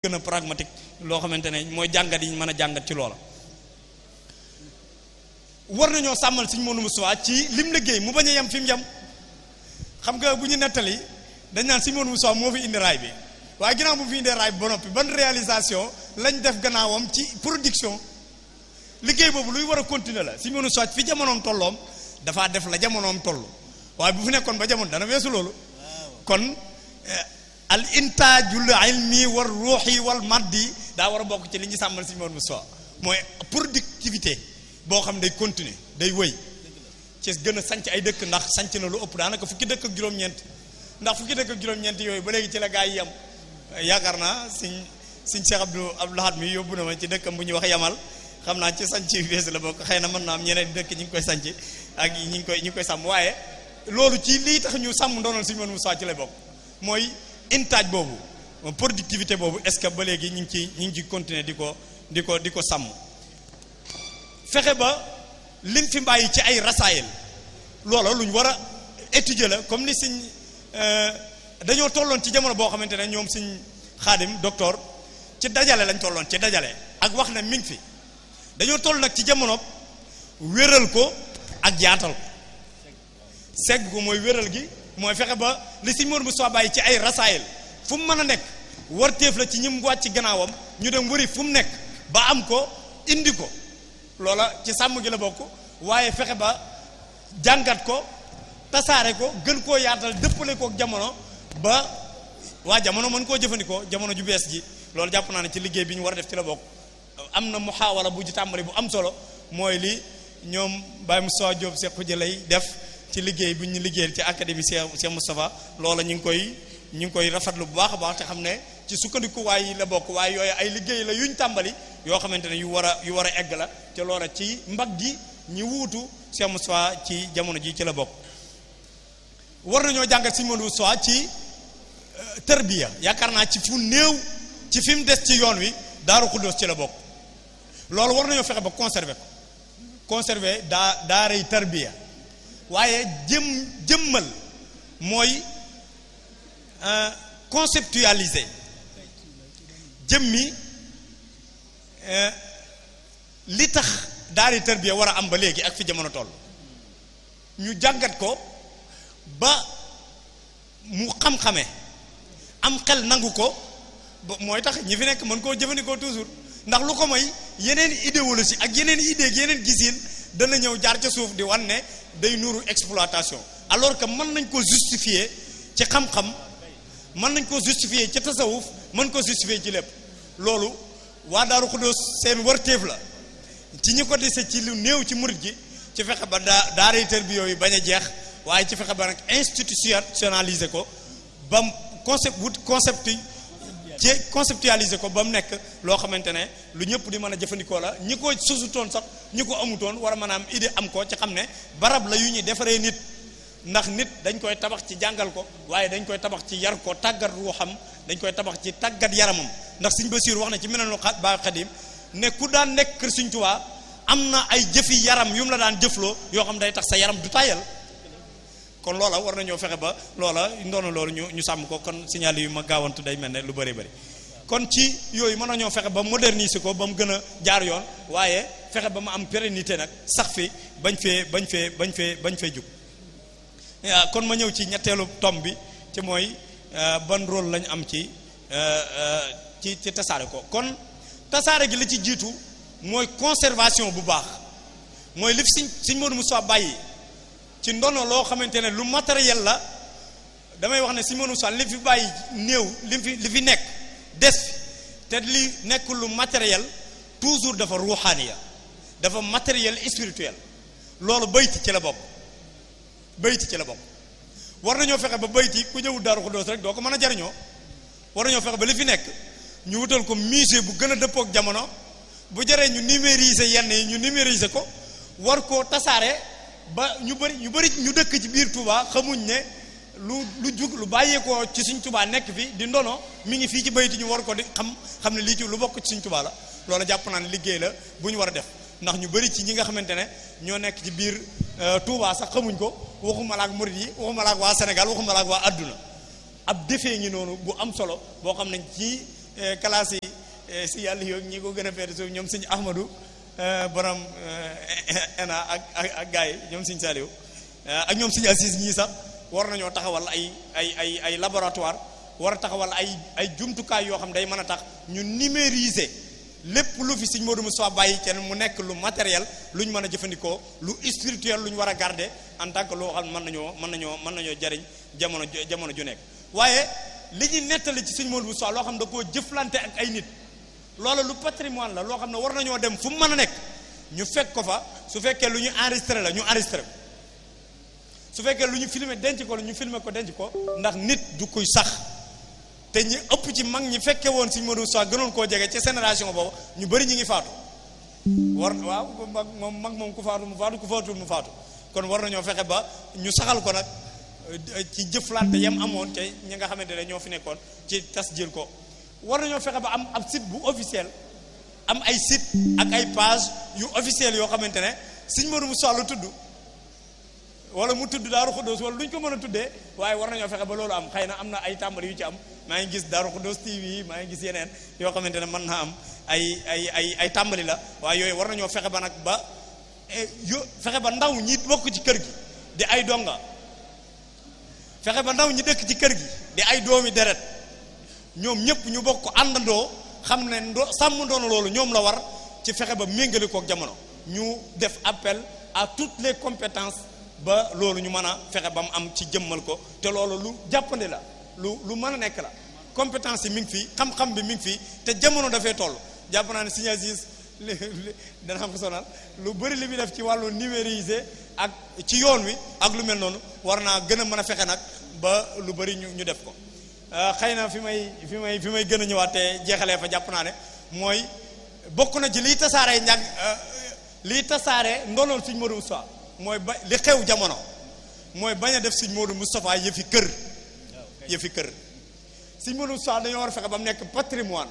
gën a pragmatique loo xamante ne mooy jàngat yi ñu mën a jàngat ci loola war nañoo sàmmal suñ mënu Moustapha ci lim liggéey mu bañ a yem fi mu yem xam nga bu ñu nettali dañ naan suñ mënu Moustapha moo fi indi raay bi waaye ginnaaw bu fi indee raay bi ba noppi ban réalisation lañ def gannaawam ci production liggéey boobu luy war a continuer la suñ mënu Moustapha fi jamonoom tolloom dafaa def la jamonoom toll waaye bu fi nekkoon ba jamono dana weesu loolu kon al intaajul ilmi war ruuxi wal maddi daa war a bokk ci li ñu sàmmal si moon Moustapha mooy productivité boo xam day continuer day wëy ci gën a sanc ay dëkk ndax sanc na lu ëpp daanaka fukki dëkk ak juróom-ñeent ndax fukki dëkk ak juróom-ñeent yooyu ba léegi ci la gaa yi yem yaakaar naa siñ siñ Cheikh Abdou Abdou Lahad mi yóbbu na ma ci dëkkam bu ñuy wax yamal xam naa ci sanc yu bees la bokk xëy na mën naa am ñeneen dëkk ñi ngi koy sanc ak ñi ngi koy ñi ngi koy sàmm waaye loolu ci lii tax ñu sàmm ndoonoon si moon Moustapha ci lay bokk mooy intaaj boobu productivité boobu est-ce que ba léegi ñu ngi ci ñu ngi ci continuer di ko di ko di ko sàmm fexe ba lim fi mbàyyi ci ay rasaayil loola lu ñu war a étudier la comme ni siñ dañoo tolloon ci jamono boo xamante ne ñoom siñ xaadim docteur ci dajale lañ tolloon ci dajale ak wax ne mi ngi fi dañoo toll nag ci jamono wéral ko ak yaatal ko segg ko mooy wéral gi mooy fexe ba li si Mor Moustapha bàyyi ci ay rasaayil fu mu mën a nekk war téef la ci ñim wàcc ci gannaawam ñu dem wëri fu mu nekk ba am ko indi ko loola ci sàmm gi la bokk waaye fexe ba jàngat ko tasaare ko gën koo yaatal dëppale kook jamono ba waa jamono mën koo jëfandikoo jamono ju bees ji loolu jàpp naa ne ci liggéey bi ñu war a def ci la bokk am na muhaawala bu ci tàmbali bu am solo mooy li ñoom Baye Moustapha Diop Cheikh Khoudia lay def ci liggéey bu ñu liggéeyal ci académie Cheikh Cheikh Moustapha loola ñu ngi koy ñu ngi koy rafetlu bu baax a baax te xam ne ci sukkandikuwaay yi la bokk waaye yooyu ay liggéey la yuñ tàmbali yoo xamante ne yu war a yu war a egg la te loola ci mbag gi ñi wuutu Cheikh Moustapha ci jamono ji ci la bokk war nañoo jàngat si Modou Moustapha ci tërbiya yaakaar naa ci fu néew ci fi mu des ci yoon wi Daaru Xuddoos ci la bokk loolu war nañoo fexe ba conserver ko conserver daa daaray tërbiya waaye jëm jëmmal mooy conceptualiser jëmmi li tax daari tarbiya war a am ba léegi ak fi jamono toll ñu jàngat ko ba mu xam-xame am xel nangu ko mooy tax ñi fi nekk mën koo jëfandikoo toujours ndax lu ko mooy yeneen idéologie ak yeneen idée ak yeneen gisin dana ñëw jaar ca suuf di wan ne day nuru exploitation alors que mën nañ ko justifier ci xam-xam mën nañ ko justifier ci tasawuf mën ko justifier ci lépp loolu waa Daaru Xuddoos seen wërteef la ci ñi ko dese ci lu néew ci murit gi ci fexe ba daa daaray tër bi yooyu bañ a jeex waaye ci fexe ba nag institutionnaliser ko ba mu concept wut concept ci conceptualiser ko ba mu nekk loo xamante ne lu ñëpp di mën a jëfandikoo la ñi ko sosutoon sax ñi ko amutoon war a mën a am idée am ko ci xam ne barab la yu ñuy defaree nit ndax nit dañ koy tabax ci jàngal ko waaye dañ koy tabax ci yar ko tàggat ruuxam dañ koy tabax ci tàggat yaramam ndax Sëñ Basiir wax na ci meneen lu ba xadim ne ku daan nekk kër Sëñ Tuubaa am na ay jëfi yaram yu mu la daan jëfloo yoo xam day tax sa yaram du tàyyal kon loola war nañoo fexe ba loola ndoona loolu ñu ñu sàmm ko kon signal yu ma gaawantu day mel ne lu bëri bëri kon ci yooyu mën nañoo fexe ba moderniser ko ba mu gën a jaar yoon waaye fexe ba mu am pérennité nag sax fi bañ fee bañ fee bañ fee bañ fee jug kon ma ñëw ci ñetteelu tom bi ci mooy ban rôle lañ am ci ci ci tasaare ko kon tasaare gi la ci jiitu mooy conservation bu baax mooy li fi siñ siñ Modou Moustapha bàyyi ci ndono loo xamante ne lu matériel la damay wax ne siñ Modou Moustapha li fi bàyyi néew li fi li fi nekk des fi te li nekk lu matériel toujours dafa ruuxaaniya dafa matériel spirituel loolu bayti ci la bokk bayti ci la bokk war nañoo fexe ba bayti ku ñëwul Daaru Xuddoos rek doo ko mën a jariñoo war nañoo fexe ba li fi nekk ñu wutal ko musée bu gën a dëppook jamono bu jaree ñu numériser yenn yi ñu numériser ko war koo tasaare ba ñu bëri ñu bëri ñu dëkk ci biir Touba xamuñ ne lu lu jug lu bàyyeekoo ci suñ Touba nekk fi di ndono mi ngi fii ci bayti ñu war ko di xam xam ne lii ci lu bokk ci suñ Touba la loolu jàpp naa ne liggéey la bu ñu war a def ndax ñu bëri ci ñi nga xamante ne ñoo nekk ci biir Touba sax xamuñ ko waxuma la ak murid yi waxuma la ak waa Sénégal waxuma la ak waa adduna ab defee ngi noonu bu am solo boo xam ne ci classe yi si yàlla yoog ñi ko gën a feete suuf ñoom sëñ Ahmadou borom ENA ak ak ak gars yi ñoom sëñ Saliou ak ñoom sëñ Assis ñii sax war nañoo taxawal ay ay ay ay laboratoire war a taxawal ay ay jumtukaay yoo xam day mën a tax ñu numériser lépp lu fi sëñ Modou Moussa bàyyi kenn mu nekk lu matériel lu ñu mën a jëfandikoo lu spirituel lu ñu war a garder en tant que loo xam mën nañoo mën nañoo mën nañoo jariñ jamono jamono ju nekk waaye li ñu nettali ci sëñ Modou Moussa loo xam da koo jëflante ak ay nit loolu lu patrimoine la loo xam ne war nañoo dem fu mu mën a nekk ñu fekk ko fa su fekkee lu ñu enregistré la ñu enregistré su fekkee lu ñu filmé denc ko la ñu filmé ko denc ko ndax nit du kuy sax te ñi ëpp ci mag ñi fekke woon Sëñ Modou Moussa gënoon koo jege ci génération boobu ñu bëri ñu ngi faatu war waaw mag moom mag moom ku faatu mu faatu ku faatul mu faatu kon war nañoo fexe ba ñu saxal ko nag ci jëflante yam amoon te ñi nga xamante ne ñoo fi nekkoon ci tas jël ko war nañoo fexe ba am ab site bu officiel am ay site ak ay page yu officiel yoo xamante ne Sëñ Modou Moussa la tudd wala mu tudd Daaru Xuddoos wala lu ñu ko mën a tuddee waaye war nañoo fexe ba loolu am xëy na am na ay tàmbali yu ci am maa ngi gis Daaru Xuddoos TV maa ngi gis yeneen yoo xamante ne mën naa am ay ay ay ay tàmbali la waaye yooyu war nañoo fexe ba nag ba yo fexe ba ndaw ñi bokk ci kër gi di ay donga fexe ba ndaw ñi dëkk ci kër gi di ay doomi deret ñoom ñëpp ñu bokk àndandoo xam ne ndo sàmm doon loolu ñoom la war ci fexe ba méngale kook jamono ñu def appel à toutes les compétences ba loolu ñu mën a fexe ba mu am ci jëmmal ko te loolu lu jàppandi la lu lu mën a nekk la compétence yi mi ngi fi xam-xam bi mi ngi fi te jamono dafay toll jàpp naa ne Sëñ Aziz dana am ko sonal lu bëri li muy def ci wàllu numériser ak ci yoon wi ak lu mel noonu war naa gën a mën a fexe nag ba lu bëri ñu ñu def ko xëy na fi may fi may fi may gën a ñëwaat te jeexalee fa jàpp naa ne mooy bokk na ci liy tasaaree njàng liy tasaaree ndonoon Sëñ Modou Moussa mooy ba li xew jamono mooy bañ a def Sëñ Modou Moustapha yëfi kër yëfi kër Sëñ Modou Moustapha dañoo war a fexe ba mu nekk patrimoine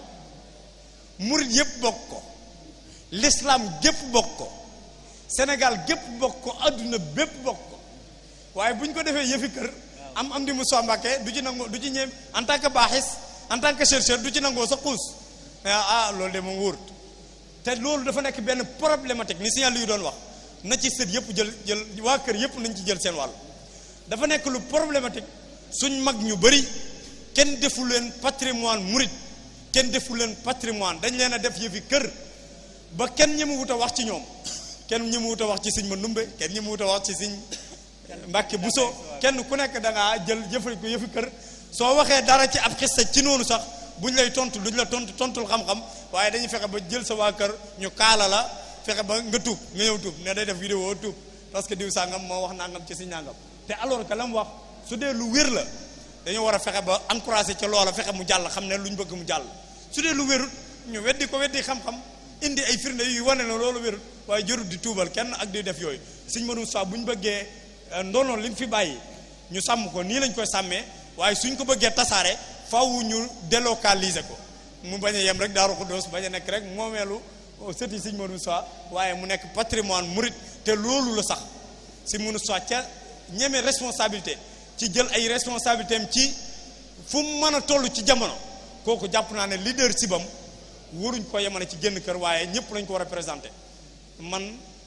murit yëpp bokk ko l'islam gépp bokk ko Sénégal gépp bokk ko adduna bépp bokk ko waaye bu ñu ko defee yëfi kër am am di Moussa Mbacké du ci nangoo du ci ñeem en tant que baaxis en tant que chercheur du ci nangoo sa xuus ah loolu de moom wóorut te loolu dafa nekk benn problématique ni signal yu doon wax na ci sët yëpp jël jël waa kër yëpp nañ ci jël seen wàll dafa nekk lu problématique suñ mag ñu bëri kenn defu leen patrimoine murit kenn defu leen patrimoine dañ leen a def yëfi kër ba kenn ñi mu wut a wax ci ñoom kenn ñi mu wut a wax ci sëñ ma numbe kenn ñi mu wut a wax ci sëñ Mbàkke Buso kenn ku nekk da ngaa jël jëfal ko yëfi kër soo waxee dara ci ab xista ci noonu sax buñ lay tontu duñ la tontu tontul xam-xam waaye dañuy fexe ba jël sa waa kër ñu kaala la fexe ba nga tuub nga ñëw tuub ne day def vidéo tuub parce que diw sàngam moo wax nangam ci si nangam te alors que la mu wax su dee lu wér la dañoo war a fexe ba encouragé ca loola fexe mu jàll xam ne lu ñu bëgg mu jàll su dee lu wérut ñu weddi ko weddi xam-xam indi ay firnde yu wane ne loolu wérut waaye jërut di tuubal kenn ak di def yooyu Sëñ Modou Moussa bu ñu bëggee ndono li mu fi bàyyi ñu sàmm ko nii lañ koy sàmmee waaye suñ ko bëggee tasaare faw ñu délocaliser ko mu bañ a yem rek Daaru Xuddoos bañ a nekk rek moomeelu sëti Sëñ Modou Moussa waaye mu nekk patrimoine murit te loolu la sax Sëñ Modou Moussa ca ñeme responsabilité ci jël ay responsabilité am ci fu mu mën a toll ci jamono kooku jàpp naa ne leader sibam waruñ ko yemale ci génn kër waaye ñëpp lañ ko war a présenté man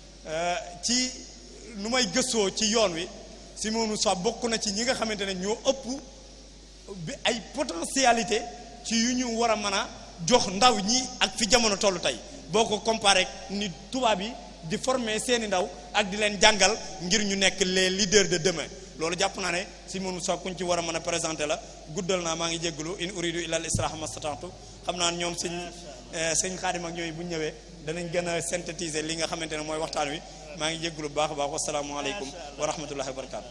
ci nu may gëstoo ci yoon wi Sëñ Modou Moussa bokk na ci ñi nga xamante ne ñoo ëpp bi ay potentialité ci yu ñu war a mën a jox ndaw ñi ak fi jamono toll tey boo ko comparé ni tubaab yi di former seeni ndaw ak di leen jàngal ngir ñu nekk les leaders de demain loolu jàpp naa ne Sëñ Modou Moussa kuñ ci war a mën a présenter la guddal naa maa ngi jégalu in uridu illa al islaha mastata'tu xam naa ñoom sëñ sëñ Xaadim ak ñooyu bu ñu ñëwee danañ gën a synthétiser li nga xamante ne mooy waxtaan wi maa ngi jégalu bu baax a baax wasalaamaaleykum wa rahmatullahi wa barakaatu.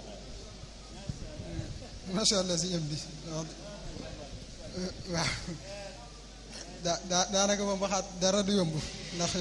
macha allah si yëm bi waaw daa daa daanaka moom waxaat dara du yomb ndax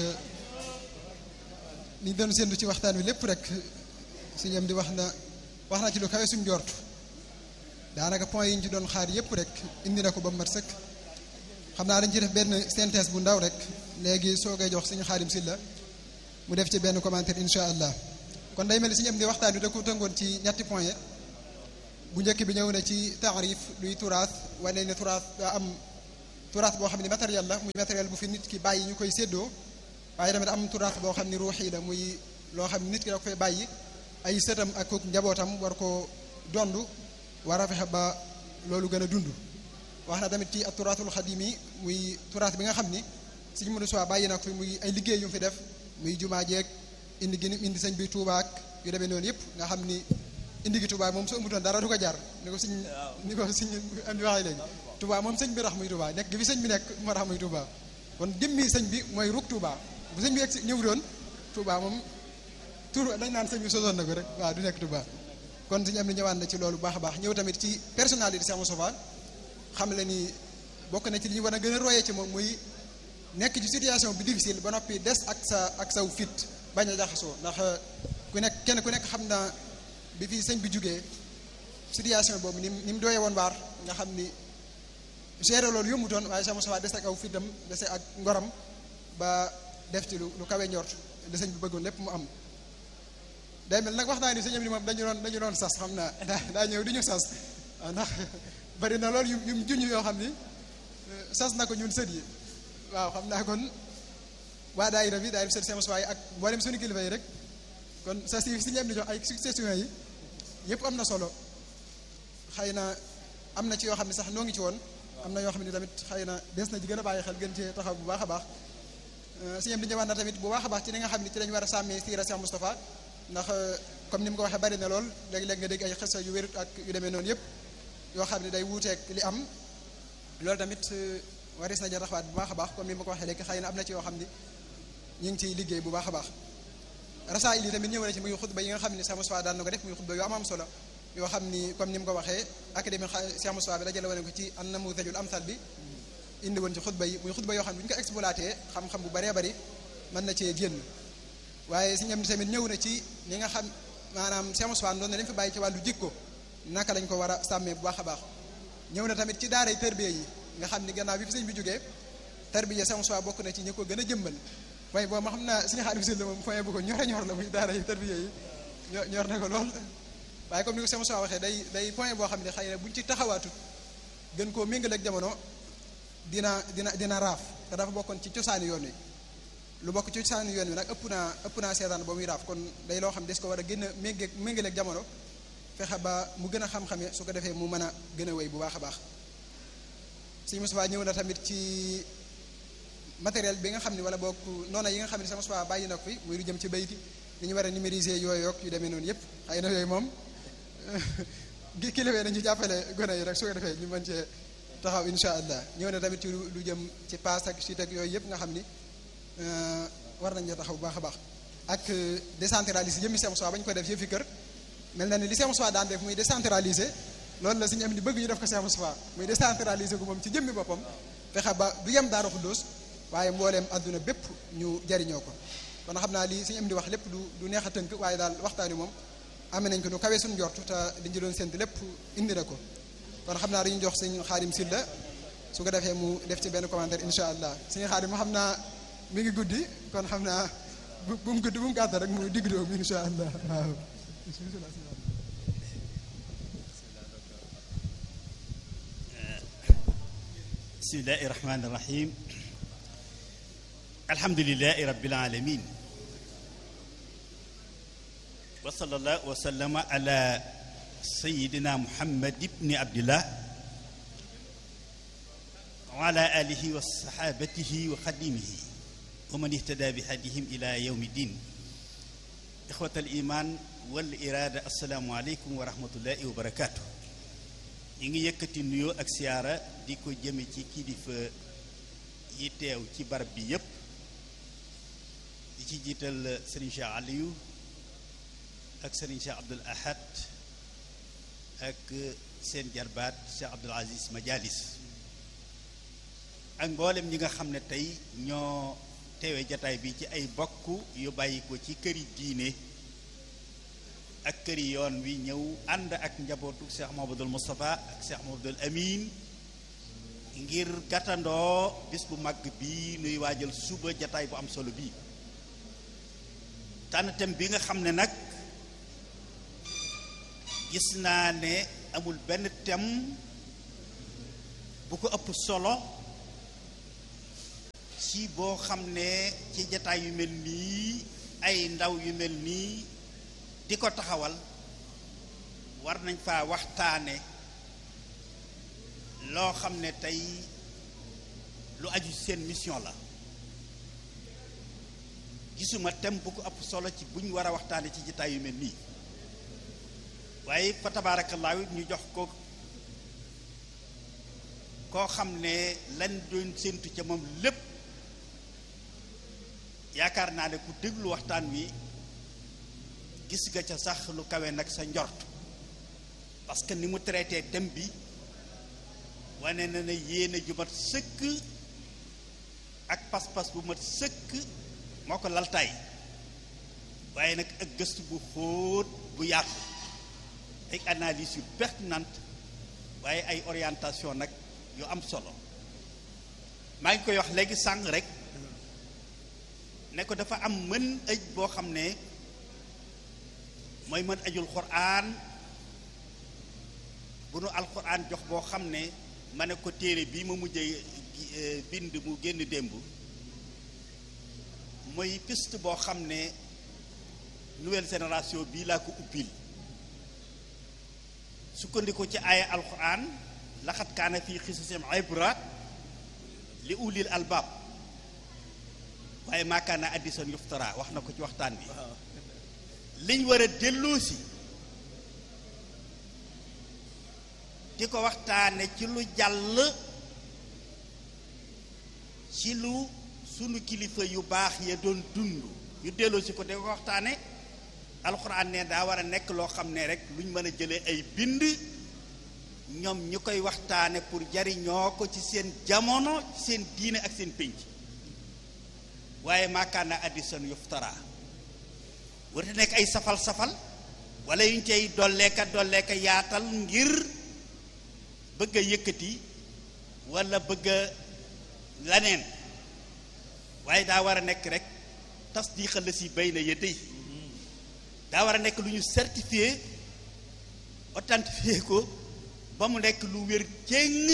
liñ doon séntu ci waxtaan wi lépp rek si yëm di wax na wax na ci lu kawe suñ jortu daanaka point yi ñu ci doon xaar yépp rek indi na ko ba mat sëkk xam naa dañ ci def benn synthèse bu ndaw rek léegi soo koy jox suñu xaadim silla mu def ci benn commentaire insha allah kon day mel ni suñu am di waxtaan wi da ko tëngoon ci ñetti point bu njëkk bi ñëw na ci taarif luy turaas wane ne turaas daa am turaas boo xam ne matériel la muy matériel bu fi nit ki bàyyi ñu koy séddoo waaye tamit am turaas boo xam ne ruuxi la muy loo xam ne nit ki da ko fay bàyyi ay sëtam ak kooku njabootam war ko dond war a fexe ba loolu gën a dund wax na tamit ci ak turaatul xadim yi muy turaas bi nga xam ni suñu mënu soi bàyyi na ko fi muy ay liggéey yu mu fi def muy jumaa jeeg indi gi indi sëñ bi Tuubaa ak yu demee noonu yëpp nga xam ni indi gi Tuubaa moom su amutoon dara du ko jar ni ko suñ ni ko suñ am di waxee léegi Tuubaa moom sëñ bi rax muy Tuubaa nekk gi fi sëñ bi nekk moo tax muy Tuubaa kon jëmmi sëñ bi mooy ruk Tuubaa bu sëñ bi egg ñëw doon Tuubaa moom tur dañ naan sëñ bi sosoon na ko rek waaw du nekk Tuubaa kon suñu am ni ñëwaat na ci loolu baax a baax ñëw tamit ci personnalité Cheikh Moustapha xam le ni bokk na ci li ñu war a gën a royee ci moom muy nekk ci situation bi difficile ba noppi des ak sa ak saw fit bañ a jaxasoo ndax ku nekk kenn ku nekk xam na bi fi sëñ bi jugee situation boobu ni ni mu doyee woon waar nga xam ni gérer loolu yombutoon waaye Cheikh Moustapha des ak aw fitam dese ak ngoram ba def ci lu lu kawe njort li sëñ bi bëggoon lépp mu am day mel nag wax naa ni sëñ am ni moom dañu doon dañu doon sas xam naa daa daa ñëw di ñu sas ndax bari na loolu yu yu junj yoo xam ni sas na ko ñun sët yi waaw xam naa kon waa daayira bi daayira sët Cheikh Moustapha ak mboolem suñu kilifa yi rek kon sas yi si ñu am di jox ay succession yi yëpp am na solo xëy na am na ci yoo xam ne sax noo ngi ci woon am na yoo xam ne tamit xëy na des na ci gën a bàyyi xel gën cee taxaw bu baax a baax si ñoom di ñëwaat na tamit bu baax a baax ci li nga xam ne ci lañu war a sàmmee siira Cheikh Moustapha ndax comme ni mu ko waxee bari na lool léeg-léeg nga dégg ay xisa yu wérut ak yu demee noonu yëpp yoo xam ne day wuuteeg li am loolu tamit waris na ja taxawaat bu baax a baax comme ni ma ko waxee léegi xëy na am na ci yoo xam ne ñu ngi ciy liggéey bu baax a baax rasaayil yi tamit ñëw na ci muy xutba yi nga xam ne Cheikh Moustapha daan na ko def muy xutba yu am am solo yoo xam ni comme ni mu ko waxee académie Cheikh Moustapha bi dajale woon ko ci an namudajul amsal bi indi woon ci xutba yi muy xutba yoo xam ne bu ñu ko exploité xam-xam bu bëree bëri mën na cee génn waaye si ñam tamit ñëw na ci li nga xam maanaam Cheikh Moustapha doon na leen fi bàyyi ci wàllu jikko naka lañ ko war a sàmmee bu baax a baax ñëw na tamit ci daaray tërbiya yi nga xam ni gannaaw bi fi sëñ bi jógee tërbiya Cheikh Moustapha bokk na ci ñi ko gën a jëmbal waaye boobu ma xam naa suñu xaalis si la moom point bu ko ñor a ñor la muy daara yi tërbiya yi ñor na ko lool waaye comme ni ko Cheikh Moustapha waxee day day point boo xam ne xëy na buñ ci taxawaatut gën koo méngale ak jamono dina dina dina raaf te dafa bokkoon ci cosaani yoon wi lu bokk ci cosaani yoon wi nag ëpp naa ëpp naa seetaan ba muy raaf kon day loo xam des ko war a gën a méngale méngale ak jamono fexe ba mu gën a xam-xame su ko defee mu mën a gën a wéy bu baax a baax Sëñ Moustapha ñëw na tamit ci matériel bi nga xam ne wala boog noona yi nga xam ne Sëñ Moustapha bàyyi na ko fi muy lu jëm ci bayti li ñu war a numériser yooyu ak yu demee noonu yëpp xëy na yooyu moom gi kilifee nañu jàppale gone yi rek su ko defee ñu mën cee taxaw insha allah ñëw na tamit ci lu jëm ci paas ak suite ak yooyu yëpp nga xam ni war nañ taxaw bu baax a baax ak décentraliser jëmmi Sëñ Moustapha ba ñu ko def yëfi kër mel na ni li Sëñ Moustapha daan def muy décentraliser loolu la suñu am ni bëgg ñu def ko Sëñ Moustapha muy décentraliser ko moom ci jëmmi boppam fexe ba du yem Daaru Xuddoos waaye mbooleem àdduna bépp ñu jariñoo ko kon xam naa lii suñu am di wax lépp du du neex a tënk waaye daal waxtaan wi moom amee nañ ko nu kawee suñu njort te liñ ci doon séntu lépp indi na ko kon xam naa dañuy jox sëñ Xaadim Silla su ko defee mu def ci benn commentaire insha allah sëñ Xaadim ma xam naa mi ngi guddi kon xam naa bu bu mu guddi bu mu gàtt rek mu digg doomu insha allah waaw bismillahi rahmani rahim alhamdulilahi rabbil alamin wa sallallahu wa sallama ala sayidina muhammad ibni abdillah wa ala alihi wa sahabatihi wa xadimihi wa man ihtada bi hadihim ila yawmi din ixwat al iman wal irada assalaamu aleykum wa rahmatullahi wa barakatuh ñi ngi yëkkati nuyoo ak siyaara di ko jëme ci kilifa yi teew ci barab bi yépp di ci jiital sëriñ Cheikh Aliou ak sëriñ Cheikh Abdul Ahad ak seen jarbaat Cheikh Abdul Aziz Majalis ak mboolem ñi nga xam ne tey ñoo teewe jataay bi ci ay bokk yu bàyyi ko ci këri diine ak këri yoon wi ñëw ànd ak njabootu Cheikh Mouhamadoul Moustapha ak Cheikh Mouhamadoul Amin ngir gàttandoo bis bu mag bi nuy waajal suba jataay bu am solo bii tànn thème bi nga xam ne nag gis naa ne amul benn thème bu ko ëpp solo ci boo xam ne ci jataay yu mel nii ay ndaw yu mel nii di ko taxawal war nañ faa waxtaane loo xam ne tey lu aju ci seen mission la gisuma tem bu ko ëpp solo ci bu ñu war a waxtaane ci jataay yu mel nii waaye fa tabaarakallaahu ñu jox ko koo xam ne lañ doon séentu ca moom lépp yaakaar naa ne ku déglu waxtaan wi gis nga ca sax lu kawe nag sa njort parce que ni mu traité thème bi wane na ne yéene ju mat sëkk ak pas-pas bu mat sëkk moo ko laltaay waaye nag ak gëstu bu xóot bu yaatu ay analyse yu pertinente waaye ay orientation nag yu am solo maa ngi koy wax léegi sàng rek ne ko dafa am mën aj boo xam ne mooy mën ajul quraan bu nu alquran jox boo xam ne ma ne ko téere bii ma mujjee bind mu génn démb mooy piste boo xam ne nouvelle génération bii laa ko ubbil sukkandiku ci aaya alquran laxat kaana fii xisasim ibra li ulil albaab waaye maakaana addison yuftara wax na ko ci waxtaan bi liñ war a delloosi di ko waxtaane ci lu jàll ci lu sunu kilifa yu baax ya doon dund ñu delloosi ko di ko waxtaane alxuraan ne daa war a nekk loo xam ne rek luñ mën a jëlee ay bind ñoom ñu koy waxtaane pour jariñoo ko ci seen jamono ci seen diine ak seen pénc waaye maakaana addison yuftara warta nekk ay safal-safal wala yuñ cay dolleeka dolleeka yaatal ngir bëgg a yëkkati wala bëgg a laneen waaye daa war a nekk rek tasdiqa la si bay na yëdday daa war a nekk lu ñu certifié authentifié ko ba mu nekk lu wér céng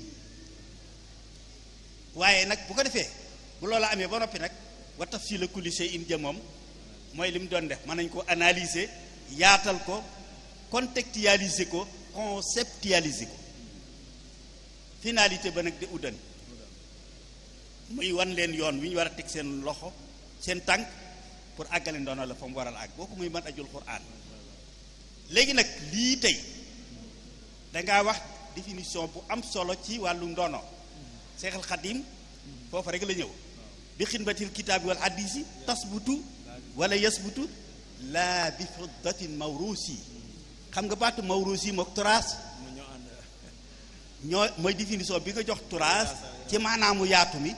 waaye nag bu ko defee bu loola amee ba noppi nag wa tafsila kulli shay'in ja moom mooy li mu doon def mën nañ ko analyser yaatal ko contextualiser ko conceptualiser ko finalité ba nag di uddan muy wan leen yoon wi ñu war a teg seen loxo seen tànk pour àggale ndono la fa mu waral àgg booku muy mën ajul quraan léegi nag lii tey dangaa wax définition bu am solo ci wàllu ndono seexal xadim foofa rek la ñëw bi xidmatil kitaabi wal hadisi tasbutu wala yasbutu laa bi fiddatin mawrusi xam nga baatu mawrusi mook turaas ñoo mooy définition bi nga jox turaas ci maanaamu yaatu mi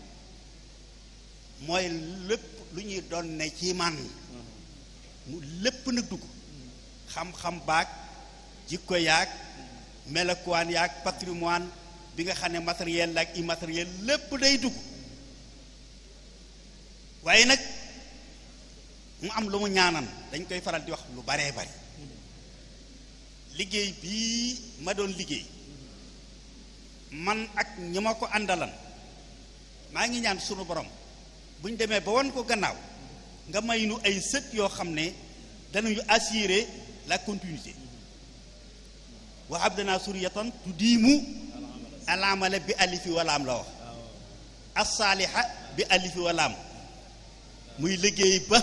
mooy lépp lu ñuy doon ne ci man mu lépp nag dugg xam-xam baag jikko yaag melokuwaan yaag patrimoine bi nga xam ne matériel la ak immatériel lépp day dugg waaye nag mu am lu mu ñaanan dañ koy faral di wax lu baree bari liggéey bii ma doon liggéey man ak ñi ma ko àndalan maa ngi ñaan sunu borom bu ñu demee ba won ko gannaaw nga may nu ay sët yoo xam ne danañu assurer la continuité wa abdana suriyatan tudiimu alaamala bi alifi walaam la wax assaaliha bi alifi walaam muy liggéey ba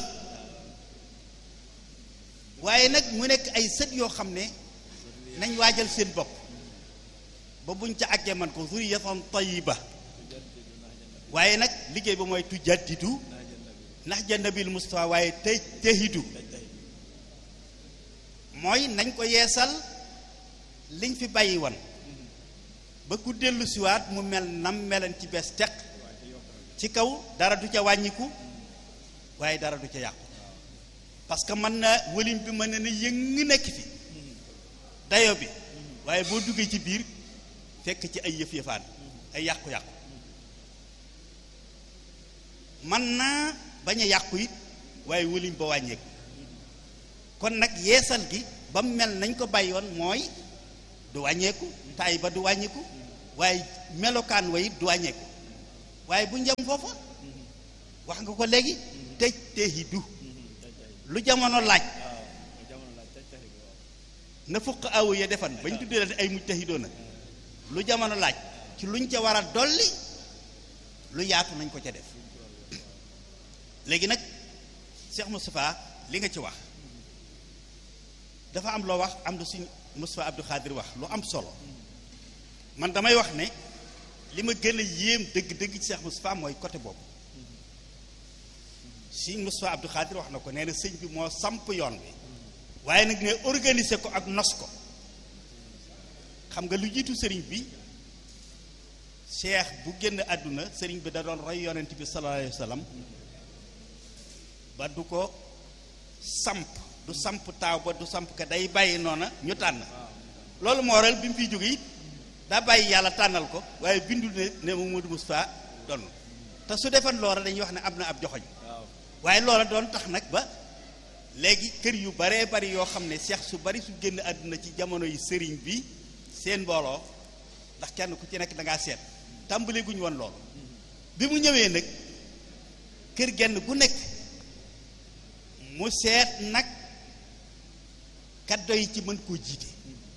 waaye nag mu nekk ay sët yoo xam ne nañ waajal seen bopp ba buñ ca àggee man ko zuriyatan tayiba waaye nag liggéey ba mooy tujaddidu ndax jannabil mustafa waaye te tehidu mooy nañ ko yeesal liñ fi bàyyi woon ba ku dellu siwaat mu mel nam melan ci bees teq ci kaw dara du ca wàññiku waaye dara du ca yàqu parce que mën na wëlim bi mën na ne yëng nekk fi dayo bi waaye boo duggee ci biir fekk ci ay yëf yëfaan ay yàqu-yàqu man naa bañ a yàqu it waaye wëliñ ba wàññeeku kon nag yeesal gi ba mu mel nañ ko bàyyi woon mooy du wàññeeku taay ba du wàññeeku waaye melokaan wa it du wàññeeku waaye bu njam foofa wax nga ko léegi tëj teehidu lu jamono laaj na fukk awu ya defan bañ tuddee leen ay mujtahidoo na lu jamono laaj ci luñ ca war a dolli lu yaatu nañ ko ca def léegi nag Cheikh Moustapha li nga ci wax dafa am loo wax am lu suñ Moustapha Abdou Khadir wax lu am solo man damay wax ne li ma gën a yéem dëgg-dëgg ci Cheikh Moustapha mooy côté boobu suñ Moustapha Abdou Khadir wax na ko nee na sëñ bi moo samp yoon bi waaye nag ne organiser ko ak nos ko xam nga lu jiitu sëriñ bi cheikh bu génn àdduna sëriñ bi da doon roy yonent bi sallallahu alayhi wa sallam ba du ko samp du samp taaw ba du samp ka day bàyyi noona ñu tànn loolu moo waral bi mu fiy jóge it daa bàyyi yàlla tànnal ko waaye bindul ne ne Mamadou Moustapha doon te su defan loola dañuy wax ne am na ab joxoñ waaye loola doon tax nag ba léegi kër yu baree bari yoo xam ne seex su bari su génn àdduna ci jamono yi sëriñ bi seen mbooloo ndax kenn ku ci nekk da ngaa seet tàmbali guñ woon loolu bi mu ñëwee nag kër genn gu nekk mu seet nag kaddo yi ci mën koo jiite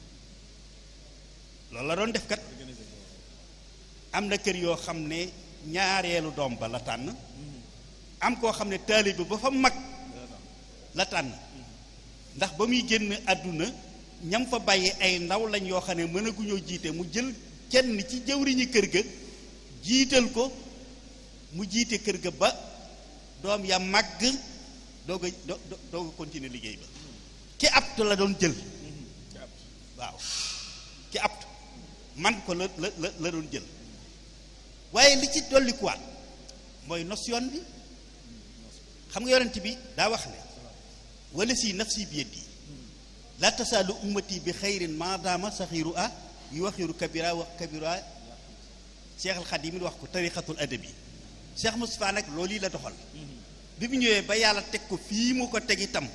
loolu la doon def kat am na kër yoo xam ne ñaareelu doom ba la tànn am koo xam ne taalibe ba fa mag la tànn ndax ba muy génn àdduna ñam fa bàyyi ay ndaw lañ yoo xam ne mënaguñoo jiite mu jël kenn ci jëwriñi kër ga jiital ko mu jiite kër ga ba doom ya màgg doog a doog a continuer liggéey ba ki aptu la doon jël waaw ki aptu man ko la la la doon jël waaye li ci dollikuwaat mooy notion bi xam nga yonent bi daa wax ne wala si nafsi bi yeddi la tasaalu ummati bi xayrin maadaama saxiiru a yu waxiru kabira wax kabira cheikh al xadim wax ko tariqatul adabi cheikh Moustapha nag loolu yi la doxal bi mu ñëwee ba yàlla teg ko fii mu ko teg itam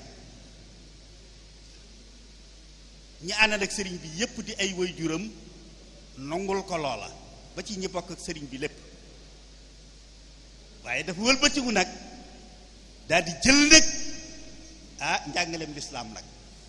ñi àndal ak sëriñ bi yépp di ay waajuram nongul ko loola ba ci ñi bokk ak sëriñ bi lépp waaye dafa wëlbatiku nag daal di jël nag ah njàngaleem lislaam nag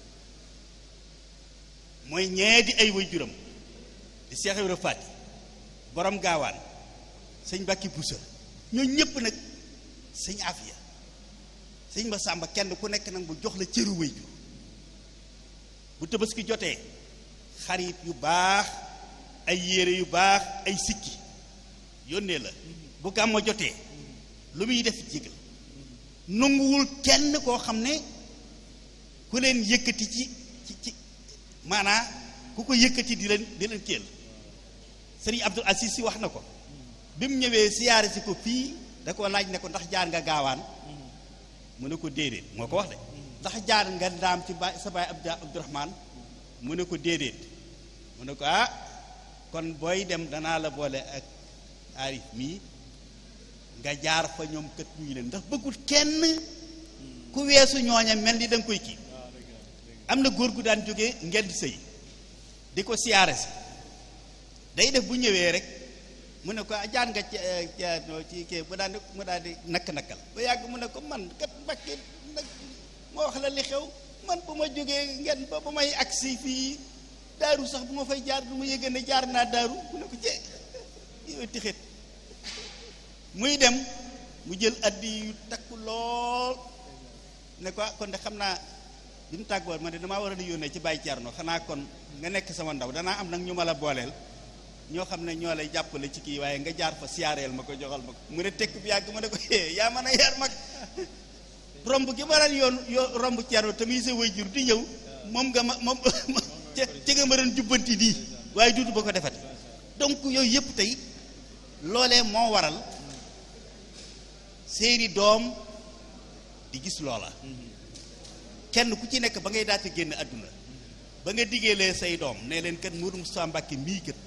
mooy ñee di ay waajuram di Cheikh Ibra Faty borom gaawaan sëñ Bakki Boussa ñoo ñëpp nag sëñ Afia sëñ ma sàmba kenn ku nekk nag bu jox la cëru waajur bu tabaski jotee xarit yu baax ay yére yu baax ay sikki yónnee la bu gàmmo jotee lu muy def jégal nanguwul kenn koo xam ne ku leen yëkkati ci ci ci maanaa ku ko yëkkati di leen di leen kéel sëriñ Abdul Aziz si wax na ko bi mu ñëwee siyaare si ko fii da ko laaj ne ko ndax jaar nga gaawaan mu ne ko déedéet moo ko wax de ndax jaar nga ndaam ci baay sa baay Abdu Abdurahmaan mu ne ko déedéet mu ne ko ah kon booy dem danaa la boole ak aarif mii nga jaar fa ñoom kët ñuy leen ndax bëggul kenn ku weesu ñooña mel ni da nga koy kii am na góor gu daan jóge ngeen di sëy di ko siyaare si day def bu ñëwee rek mu ne ko jaar nga ci ci kii mu daan mu daal di nakk-nakkal ba yàgg mu ne ko man kat Mbàkke nag moo wax la li xew man bu ma jógee ngeen ba ba may agsi fii daaru sax bu ma fay jaar du ma yëgën ne jaar naa daaru mu ne ko ci yow tixit muy dem mu jël addi yu takku lool ne ko kon de xam naa bi mu tàggoon ma ne damaa war a yónnee ci Baye Thierno xanaa kon nga nekk sama ndaw danaa am nag ñu ma la booleel ñoo xam ne ñoo lay jàppale ci kii waaye nga jaar fa siyaareel ma ko joxal ma ko mu ne tekk bi yàgg ma ne ko yaa mën a yar mag romb gi ma daan yoon yoo romb Thierno te muy sa waajur di ñëw moom nga ma moom ci nga ma doon jubbanti nii waaye duutu ba ko defati donc yooyu yëpp tey loolee moo waral seeni doom di gis loola kenn ku ci nekk ba ngay daate génn àdduna ba nga diggeelee say doom ne leen kat Modou Moustapha Mbacké mii kat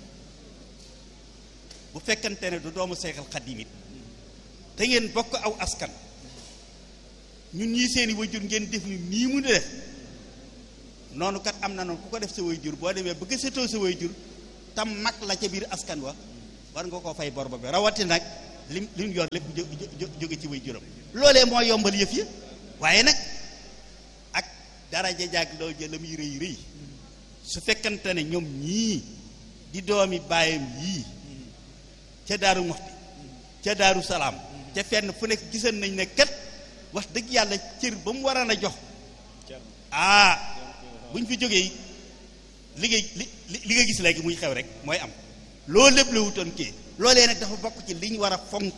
bu fekkante ne du doomu Seexal Xadiim it te ngeen bokk aw askan ñun ñii seeni wayjur ngeen def ni nii mu def noonu kat am na noonu ku ko def sa wayjur boo demee bëgg setoo sa wayjur tam mag la ca biir askan wa war nga koo fay bor ba bi rawati nag lim li mu yor lépp jóge ci way juróom loolee moo yombal yëf yi waaye nag ak daraja jaag loo jël la muy rëy rëy su fekkante ne ñoom ñii di doomi baayam yii ca daaru moxti ca daaru salaam ca fenn fu nekk gisan nañ ne kat wax dëgg yàlla cër ba mu waroon a jox ah buñ fi jógee liggéey li li nga gis léegi muy xew rek mooy am loolu lépp la wutoon kii loolee nag dafa bokk ci li ñu war a fonk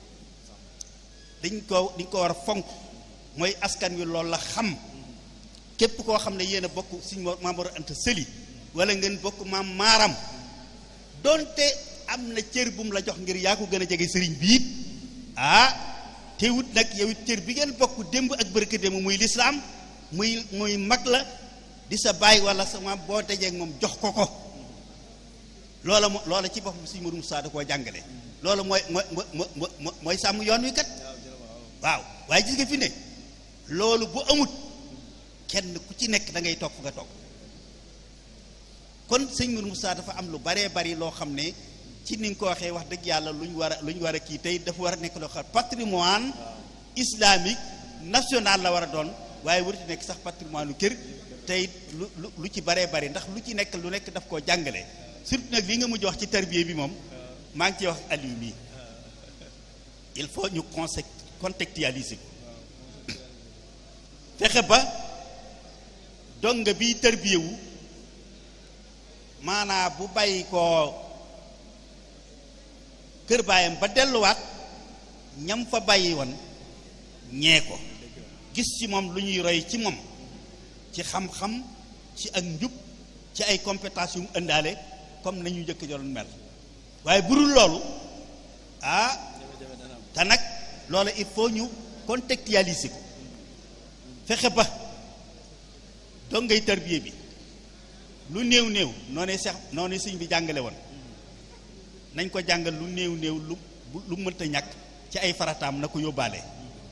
dañ ko dañ ko war a fonk mooy askan wi loolu la xam képp koo xam ne yéen a bokk suñ Maam Mor Anta Sëli wala ngeen bokk maam maaram donte am na cër bu mu la jox ngir yaa ko gën a jege sëriñ bi it ah teewut nag yow it cër bi ngeen bokk démb ak bërka démb muy lislaam muy muy mag la di sa baay wala sa maam boo dajeeg moom jox ko ko loola mo loola ci boppam suñu Mourou Moussa da koo jàngale loola mooy mooy mooy mooy sàmm yoon wi kat waaw waaye gis nga fi ne loolu bu amut kenn ku ci nekk da ngay toog fu nga toog kon sëñ Mourou Moussa dafa am lu baree bari loo xam ne ci ni nga ko waxee wax dëgg yàlla lu ñu war a lu ñu war a kii tey dafa war a nekk loo xam patrimoine islamique national la war a doon waaye warut nekk sax patrimoine lu kër tey lu lu lu ci baree bari ndax lu ci nekk lu nekk daf koo jàngale surtout nag li nga mujj wax ci tarbiya bi moom maa ngi ciy wax Aliou mii il faut ñu conse contextualiser ko fexe ba donga bi tarbiyewu maanaa bu bàyyi ko kër baayam ba delluwaat ñam fa bàyyi woon ñee ko gis ci moom lu ñuy roy ci moom ci xam-xam ci ak njub ci ay compétences yu mu ëndaale comme nañu njëkk doon mel waaye burul loolu ah te nag loolu il faut ñu contextualiser ko fexe ba dongay tarbiye bi lu néew néew noonee sax noonee sëñ bi jàngale woon nañ ko jàngal lu néew néew lu lu mënta ñàkk ci ay farataam na ko yóbbaale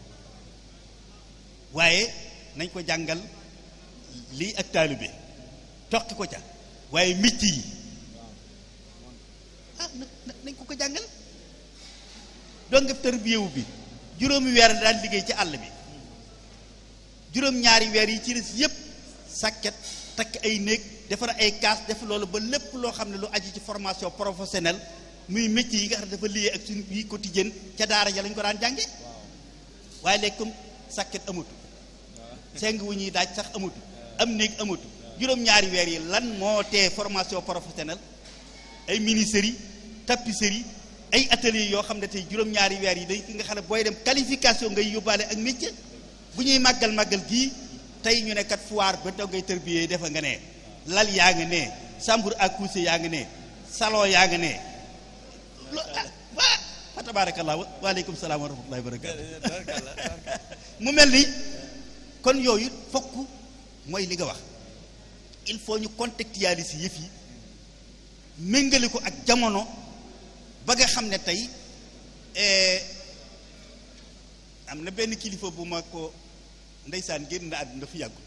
waaye nañ ko jàngal lii ak taalibe toqi ko ca waaye micc yi ah nañ ko ko jàngal donga tarbiyewu bi juróomi weer daan liggéey ci àll bi juróom ñaari weer yi ci des yépp sàkket takk ay néeg defar ay kaas def loolu ba lépp loo xam ne lu aju ci formation professionnelle muy métier yi nga xam ne dafa lié ak suñu vie quotidienne ca daara ja lañ ko daan jànge waaye léegi comme sàkket amatu seng wu ñuy daaj sax amatu am néeg amatu juróom-ñaari weer yi lan moo tee formation professionnelle ay ministères tapisserie ay ateliers yoo xam ne tey juróom-ñaari weer yi day nga xam ne booy dem qualification ngay yóbbaale ak métier bu ñuy màggal màggal gii tey ñu ne kat foire ba dongay tërbiyee defa nga ne lal yaa nga ne chambre à coucher yaa nga ne salon yaa nga ne lo ah fa tabarakallah waaleykum salaam wa rahmatullahi wa barakatu mu mel ni kon yooyu fokk mooy li nga wax il faut ñu contextualiser yëf yi méngale ko ak jamono ba nga xam ne tey am na benn kilifa bu ma ko ndeysaan génn na àdduna fi yàggul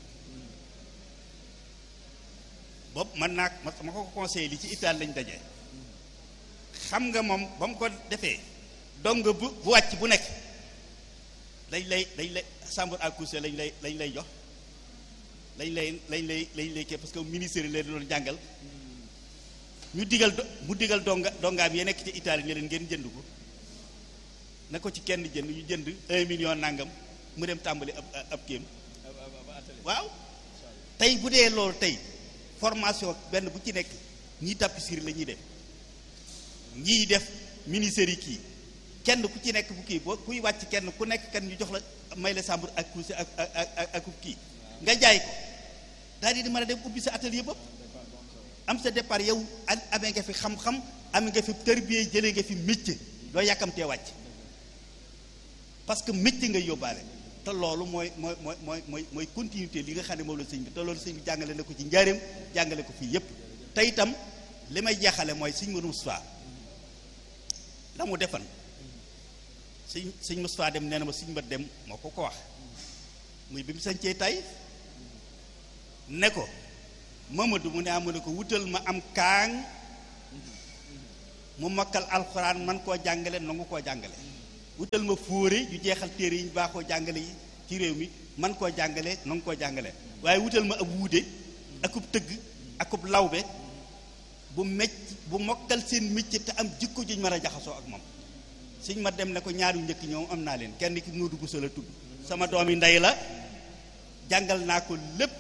boobu man naa ma ma ko conseillé li ci Italie lañ daje xam nga moom ba mu ko defee dong bu bu wàcc bu nekk lañ lay lañ lay chambre à coucher lañ lay lañ lay jox lañ lay lañ lay lañ lay kii parce que ministère yi leen doon jàngal ñu digal mu digal donga dongaam yi nekk ci Italie ne leen ngeen jënd ko na ko ci kenn jënd ñu jënd un million nangam mu dem tàmbali ab ab kéem waaw tey bu dee loolu tey formation benn bu ci nekk ñii tapisserie la ñuy def ñii def ministère yi kii kenn ku ci nekk bu kii boo kuy wàcc kenn ku nekk kenn ñu jox la may la chambre ak coucher ak ak ak ak kii nga jaay ko daal di mën a dem ubbi sa atelier bopp am sa départ yow amee nga fi xam-xam amee nga fi tërbiye jëlee nga fi métier doo yàkkamtee wàcc parce que métier ngay yóbbaale te loolu mooy mooy mooy mooy mooy mooy continuité li nga xam ne moom la sëñ bi te loolu sëñ bi jàngale na ko ci njaareem jàngale ko fii yépp te itam li may jeexale mooy sëñ Mourou Moustapha la mu defan sëñ sëñ Moustapha dem nee na ma sëñ ma dem moo ko ko wax muy bi mu sañcee tay ne ko Mamadou mu ne amu ne ko wutal ma am kaang mu mokkal alxuraan man koo jàngale nangu koo jàngale wutal ma fóore ju jeexal téere yi ñu baaxoo jàngale yi ci réew mi man koo jàngale nangu koo jàngale waaye wutal ma ab wuude akub tëgg akub lawbe bu mecc bu mokkal seen métier te am jikko juñ mën a jaxasoo ak moom suñ ma dem ne ko ñaari njëkk ñoom am naa leen kenn ki Modou Bousso la tudd sama doomi ndey la jàngal naa ko lépp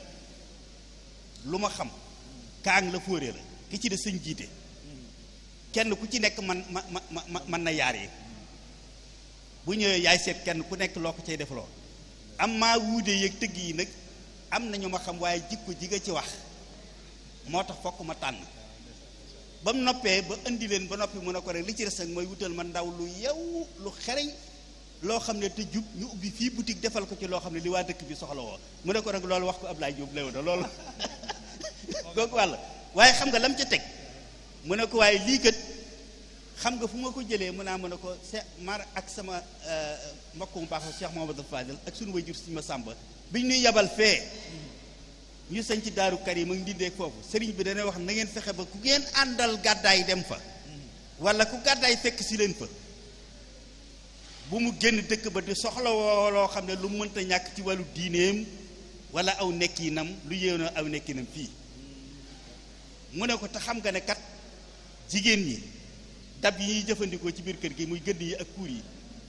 lu ma xam kaang la fóore la ki ci de sëñ jiite kenn ku ci nekk man ma ma ma man na yaar yi bu ñëwee yaay seet kenn ku nekk loo ko cay defloo am maa wuude yeeg tëgg yi nag am na ñu ma xam waaye jikko ji nga ci wax moo tax fokk ma tànn ba mu noppee ba indi leen ba noppi mu ne ko rek li ci des nag mooy wutal ma ndaw lu yew lu xereñ loo xam ne te jub ñu ubbi fii boutique defal ko ci loo xam ne li waa dëkk bi soxla woo mu ne ko rek loolu wax ko Ablaye Diop léew na loolu googu wàll waaye xam nga lam ca teg mu ne ko waaye lii kat xam nga fu ma ko jëlee mu naa mu ne ko Cheikh Mar ak sama mbokk mu baax Cheikh Mouhamadou Fadel ak sunu wayjur si ma sàmba biñ ñuy yabal fee ñu sañ ci daaru Karim ak ndindeeg foofu sëriñ bi dana wax na ngeen fexe ba ku ngeen àndal gàddaay dem fa wala ku gàddaay fekk si leen fa bu mu génn dëkk ba di soxla woo loo xam ne lu mënta ñàkk ci wàllu diineem wala aw nekkinam lu yéew aw nekkinam fii mu ne ko te xam nga ne kat jigéen ñi dab yi ñuy jëfandikoo ci biir kër gi muy gëdd yi ak kuur yi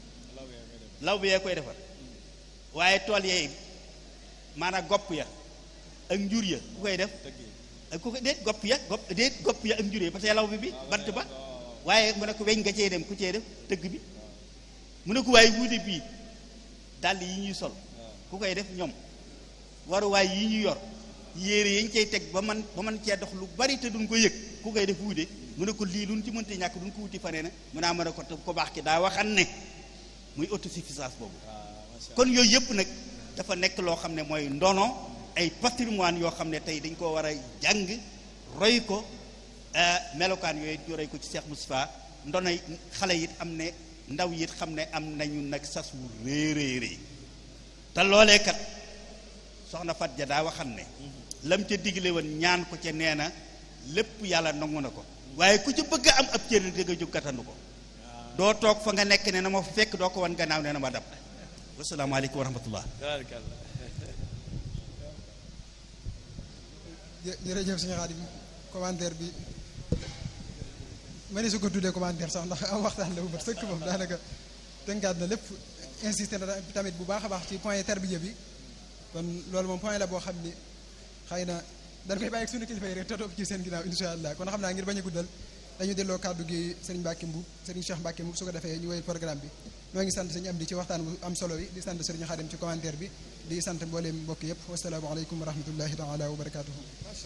law bi yee koy defar waaye tool yee maanaam gopp ya ak njur ya ku koy def ak ku ko déet gopp ya gopp déet gopp ya ak njur ya parce que law bi bi bant ba waaye mu ne ko weñ nga cee dem ku cee def tëgg bi mu ne ko waaye wuude bii dàll yi ñuy sol ku koy def ñoom waruwaay yi ñu yor yére yañ cay teg ba man ba man cee dox lu bari te duñ ko yëg ku koy def wuude mu ne ko lii luñ ci mënta ñàkk duñ ko wuti fanee na mu naa mën a ko ko baax ki daa waxan ne muy autosuffisance boobu kon yooyu yëpp nag dafa nekk loo xam ne mooy ndono ay patrimoine yoo xam ne tey dañ koo war a jàng roy ko melokaan yooyu ñu roy ko ci Cheikh Moustapha ndono xale it am ne ndaw it xam ne am nañu nag sas wu rëy rëy rëy te loolee kat soxna Fat ja daa waxan ne lam ca digle woon ñaan ko ca nee na lépp yàlla nangu na ko waaye ku ci bëgg am ab cër da nga jóg gàttandu ko doo toog fa nga nekk ne na ma fa fekk doo ko wan gannaaw ne na ma dab wasalaamaaleykum wa rahmatullah jërëjëf suñu Xaadim commentaire bi ma ne su ko tuddee commentaire sax ndax am waxtaan la bu mat sëkk moom daanaka tënkaat na lépp insisté na tamit bu baax a baax ci point tarbiya bi kon loolu moom point la boo xam ni xëy na dañ koy bàyyi ak suñu kilifa yi rek te topp ci seen ginnaaw insha allah kon xam naa ngir bañ a guddal dañu delloo kàddu gi sëriñ Mbàkke Mbuub sëriñ Cheikh Mbàkke Mbuub su ko defee ñu woy programme bi noo ngi sant sëñ am di ci waxtaan bu am solo yi di sant sëriñ Xaadim ci commentaire bi di sant mbooleem mbokk yëpp wasalaamu aleykum wa rahmatullahi taala wa barakatuhu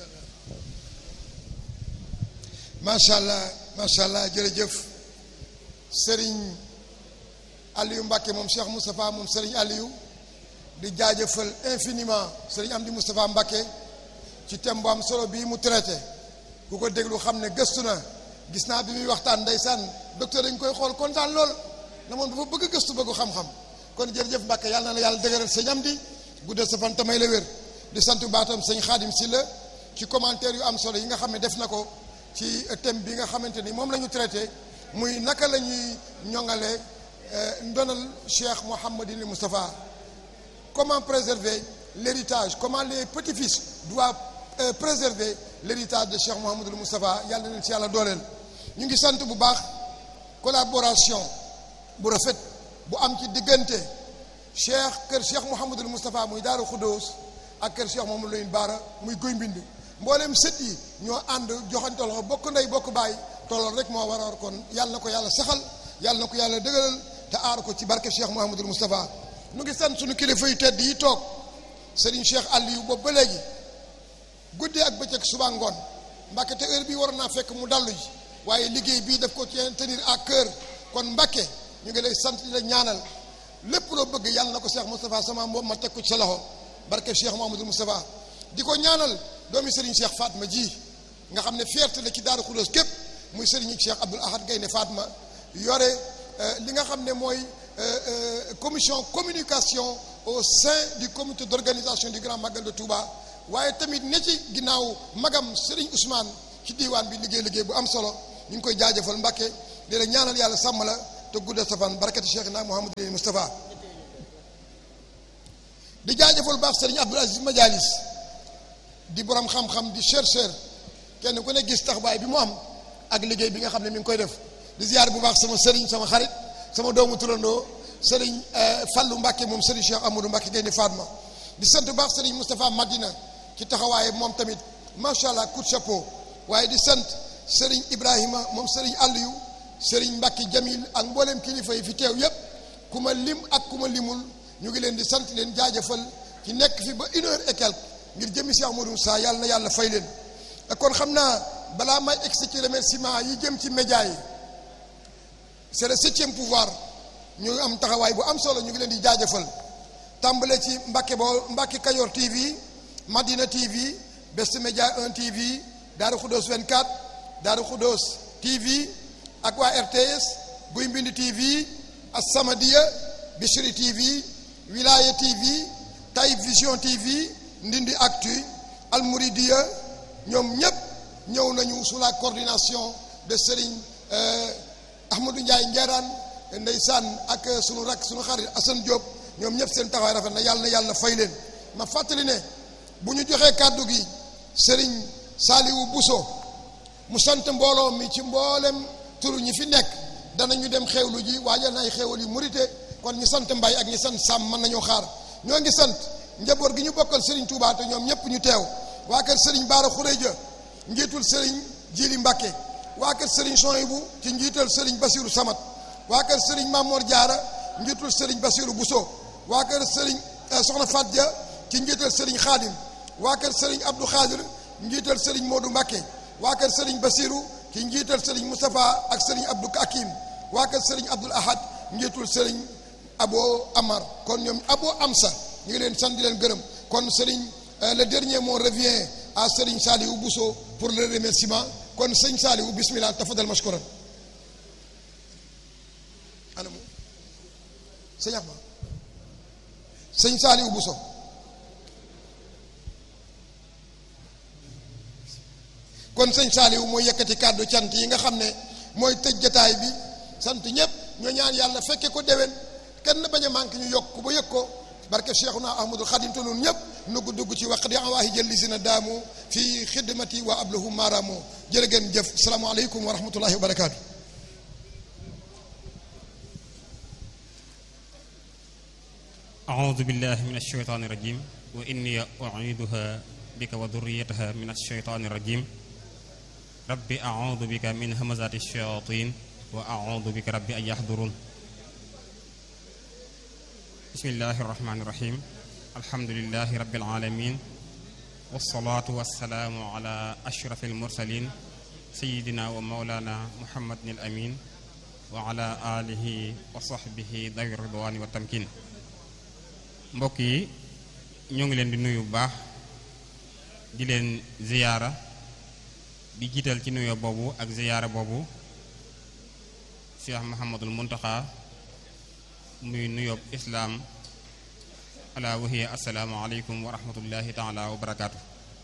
macha allah macha allah jërëjëf sëriñ Aliou Mbàkke moom Cheikh Moustapha moom sëriñ Aliou di jaajëfal infiniment sëriñ Amdi Moustapha Mbàkke ci thème bu am solo bii mu traité ku ko déglu xam ne gëstu na gis naa bi muy waxtaan ndeysaan docteur dañ koy xool kontaan lool na moom dafa bëgg gëstu bëggu xam-xam kon jërëjëf Mbàkke yàlla na la yàlla dëgëral sëñ Amdi guddal sa fan tamay la wér di sant baatam sëñ Xaadim si la ci commentaire yu am solo yi nga xam ne def na ko ci thème bi nga xamante ni moom la ñu traité muy naka la ñuy ñoŋale ndonal Cheikh Mouhamadine Moustapha comment préserver l'héritage comment les petits-fils doivent euh, préserver l'héritage de Cheikh Mouhamadul Moustapha yàlla na leen ci yàlla dooleel ñu ngi sant bu baax collaboration bu rafet bu am ci diggante Cheikh kër Cheikh Mouhamadul Moustapha muy Daaru Xuddoos ak kër Cheikh Mouhamadou Lamine Bara muy Guy Mbind mboolem sët yi ñoo ànd joxante loxo bokk ndey bokk baay tolloon rek moo war a war kon yàlla na ko yàlla saxal yàlla na ko yàlla dëgëral te aar ko ci barke Cheikh Mouhamadul Moustapha ñu ngi sant suñu kilifa yu tedd yi toog Serigne Cheikh Aliou boobu ba léegi guddee ak bëccëg suba ngoon Mbàkke te heure bii waroon naa fekk mu dallu ji waaye liggéey bii daf ko ci tenir à cœur kon Mbàkke ñu ngi lay sant di la ñaanal lépp loo bëgg yàlla na ko Cheikh Moustapha sama moom ma teg ko ci sa loxo barke Cheikh Mouhamadul Moustapha di ko ñaanal doomi Serigne Cheikh Fatma ji nga xam ne fierté la ci Daaru Xudoos képp muy Serigne Cheikh Abdoul Ahad Gaynde Fatma yore li nga xam ne mooy commission communication au sein du comité d'organisation du Grand Magal de Touba waaye tamit ne ci ginnaaw magam Serigne Ousmane ci diiwaan bi liggéey liggéey bu am solo ñu ngi koy jaajëfal Mbàkke di la ñaanal yàlla sàmm la te guddal sa fan barakati Cheikh na Mouhamadou Moustapha di jaajëfal baax Serigne Abdoul Aziz Madialis di borom xam-xam di chercheur kenn ku ne gis taxawaay bi mu am ak liggéey bi nga xam ne mi ngi koy def di ziar bu baax sama Serigne sama xarit sama doomu turandoo Serigne Fallou Mbacke moom Serigne Cheikh Amadou Mbacke Gaynde Fatma di sant bu baax Serigne Moustapha Madina ci taxawaay moom tamit macha allah coup de chapeau waaye di sant Serigne Ibrahima moom Serigne Aliou Serigne Mbacke Jamil ak mboolem kilifa yi fi teew yépp ku ma lim ak ku ma limul ñu ngi leen di sant leen jaajëfal ci nekk fi ba une heure et quelque ngir jëmi Cheikh Amadou Moussa yàlla na yàlla fay leen kon xam naa balaa may egsi ci remerciement yi jëm ci média yi c'est le septième pouvoir ñu am taxawaay bu am solo ñu ngi leen di jaajëfal tàmbale ci Mbacke boo Mbacke Kayor TV Madina TV Best Media 1 TV Daaru Khoudoss 24 Daaru Khoudoss TV ak waa RTS Guy Mbind TV As-Samadiyya Bichri TV Wilaya TV Taïb Vision TV Ndindi Actu Al Mouridiya ñoom ñépp ñëw nañu sous la coordination de Serigne Ahmadou Ndiaye Ngeeraan ndeysaan ak sunu rak sunu xarit Assane Diop ñoom ñëpp seen taxawaay rafet na yàlla na yàlla fay leen ma fàttali ne bu ñu joxee kàddu gi Serigne Saliou Bousso mu sant mbooloo mi ci mboolem turu ñi fi nekk danañu dem xewlu ji waajal na ay xewal yu murite kon ñi sant mbay ak ñi sant sàmm mën nañoo xaar ñoo ngi sant njaboot gi ñu bokkal Serigne Touba te ñoom ñëpp ñu teew waa kër Serigne Baara Khourédia njiitul Serigne Jili Mbacke waa kër Serigne Soyibu ci njiital Serigne Basiru Samat waa kër Serigne Mamor Diarra njiitul Serigne Basiru Bousso waa kër Serigne Soxna Fatia ci njiital Serigne Khadim waa kër Serigne Abdou Khadir njiital Serigne Modou Mbacke waa kër Serigne Basiru ci njiital Serigne Moustapha ak Serigne Abdou Hakim waa kër Serigne Abdoul Ahad njiitul Serigne Abo Amar kon ñoom Abo Amsa ñu ngi leen sant di leen gërëm kon Serigne le dernier mot revient à Serigne Saliou Bousso pour le remerciement kon sëñ Saliou bismillah tafadal mashkuran anamu sëñ Axma sëñ Saliou Bousso kon sëñ Saliou mooy yëkkati kàddu cant yi nga xam ne mooy tëj jataay bi sant ñëpp ñoo ñaan yàlla fekke ko déwén kenn bañ a manqué ñu yokk ba yëg ko barke Cheikhuna Ahmadul Xadim te nun ñëpp nugg dugg ci waq di awaahi jël li si na daamu fii xidmati wa ablahu maaraamu jërë ngeen jëf salaamaaleykum wa rahmatullahi wa barakaatu. أعوذ بالله من الشيطان الرجيم وإني أعيدها بك وذريتها من الشيطان الرجيم رب أعوذ بك من همزات الشياطين وأعوذ بك رب أن يحضرون بسم الله الرحمن الرحيم الحمد لله رب العالمين والصلاة والسلام على أشرف المرسلين سيدنا ومولانا محمد الأمين وعلى آله وصحبه ذوي الرضوان والتمكين mbokk yi ñoo ngi leen di nuyu bu baax di leen ziyaara di jiital ci nuyoo boobu ak ziyaara boobu Cheikh Mahamadul Muntaxa muy nuyoob islaam ala wahiya assalaamu aleykum wa rahmatullahi taala wa barakaatu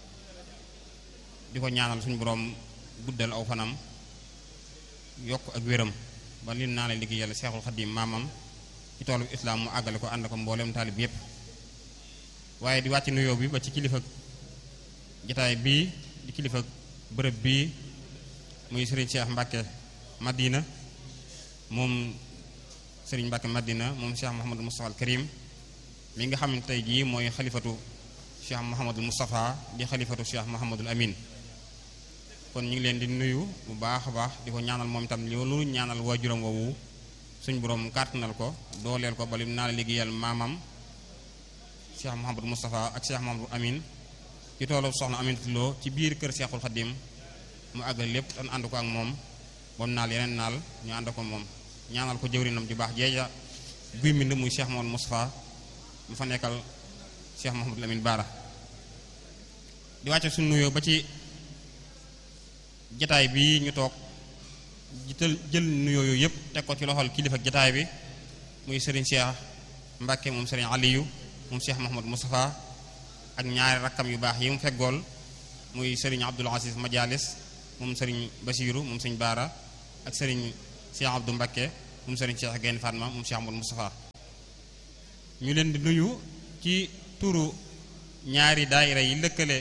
di ko ñaanal suñu boroom guddal aw fanam yokk ak wéram ba li naa la liggéey yàlla Seexul Xadim maamam ci toolu islaam mu àggale ko ànd ko mboolem taalib yépp waaye di wàcc nuyoo bi ba ci kilifa jataay bii di kilifa bërëb bii muy sëriñ Cheikh Mbacke Madina moom sëriñ Mbacke Madina moom Cheikh Mouhamadul Moustapha al Karim mi nga xam ne tey jii mooy xalifatu Cheikh Mouhamadul Moustapha di xalifatu Cheikh Mouhamadul Amin kon ñu ngi leen di nuyu bu baax a baax di ko ñaanal moom itam loolu ñaanal waajuram woowu suñ borom kàttanal ko dooleel ko balim naa la liggéeyal maamam Cheikh Mouhamadou Moustapha ak Cheikh Mouhamadou Amin ci toolu soxna Amin Lo ci biir kër Cheikhul Khadim mu àggal lépp tan ànd ko ak moom bam naal yeneen naal ñu ànd ko moom ñaanal ko jëwrinam ju baax jeeja guy mbind muy Cheikh Mouhamadou Moustapha mu fa nekkal Cheikh Mouhamadou Amin Baara di wàcce suñ nuyoo ba ci jataay bi ñu toog jital jël nuyoo yooyu yëpp teg ko ci loxol kilifa jataay bi muy Serigne Cheikh Mbacke moom Serigne Aliou moom Cheikh Mouhamadou Moustapha ak ñaari rakkam yu baax yi mu feggool muy Serigne Abdoul Aziz Madialis moom sëriñ Basiiru moom sëriñ Baara ak sëriñ Cheikh Abdou Mbakke moom sëriñ Cheikh Gaynde Fatma moom Cheikh Amadou Moustapha ñu leen di nuyu ci turu ñaari daayira yi lëkkale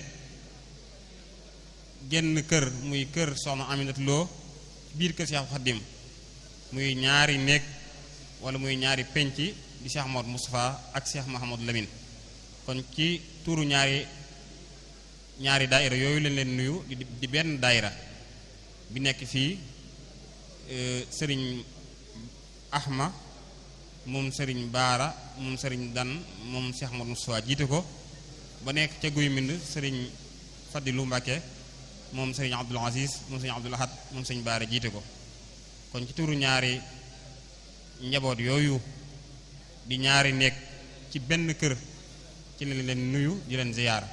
genn kër muy kër soxna Aminata Lo biir kër Cheikh Khadim muy ñaari néeg wala muy ñaari penc di Cheikh Amadou Moustapha ak Cheikh Mahamadou Lamine kon ci turu ñaari ñaari daayira yooyu leen leen nuyu di di benn daayira bi nekk fii sëriñ Ahma moom sëriñ Baara moom sëriñ Dan moom Cheikh Amadou Moustapha jiite ko ba nekk ca guy mbind sëriñ Fadilu Mbàkke moom sëriñ Abdul Aziz moom sëriñ Abdul Ahad moom sëriñ Baara jiite ko kon ci turu ñaari njaboot yooyu di ñaari nekk ci benn kër ci leen leen nuyu di leen ziyaar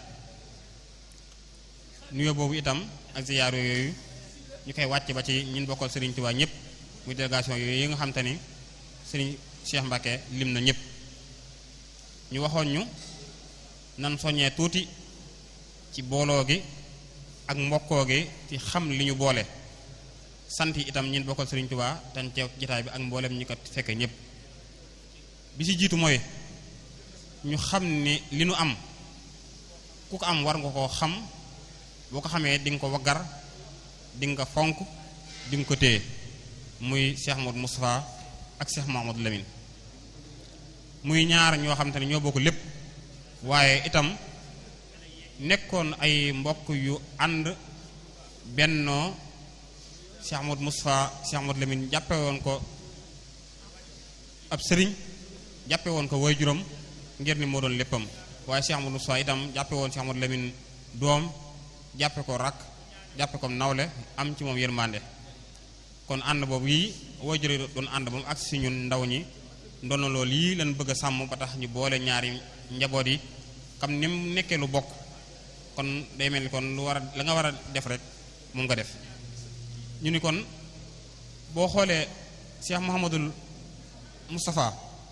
nuyu boobu itam ak ziyaar yooyu ñu koy wàcc ba ci ñin bokkal sëriñ Tuubaa ñëpp muy délégation yooyu yi nga xam te ni sëriñ Cheikh Mbacke lim na ñëpp ñu waxoon ñu nan soññee tuuti ci booloo gi ak mbokkoo gi ci xam li ñu boole sant yi itam ñin bokkal sëriñ Tuubaa tan teew jataay bi ak mboolem ñi ko fekke ñëpp bi ci jiitu mooy ñu xam ni li nu am ku ko am war nga koo xam boo ko xamee di nga ko waggar di nga ko fonk di nga ko téye muy Cheikh Modou Moustapha ak Cheikh Mahamadou Lamine muy ñaar ñoo xam te ne ñoo bokk lépp waaye itam nekkoon ay mbokk yu ànd bennoo Cheikh Modou Moustapha Cheikh Mahamadou Lamine jàppe woon ko ab sëriñ jàppe woon ko waajuram ngir ni moo doon léppam waaye Cheikh Modou Moustapha itam jàppe woon Cheikh Mahamadou Lamine doom jàppe ko rakk jàppe ko nawle am ci moom yërmande kon ànd boobu yi waajur doon ànd ba mu agsi si ñun ndaw ñi ndono loolu yii lañ bëgg a sàmm ba tax ñu boole ñaari njaboot yi xam ni mu nekkee lu bokk kon day mel ni kon lu war a la nga war a def rek moom nga def ñu ni kon boo xoolee Cheikh Mouhamadul Moustapha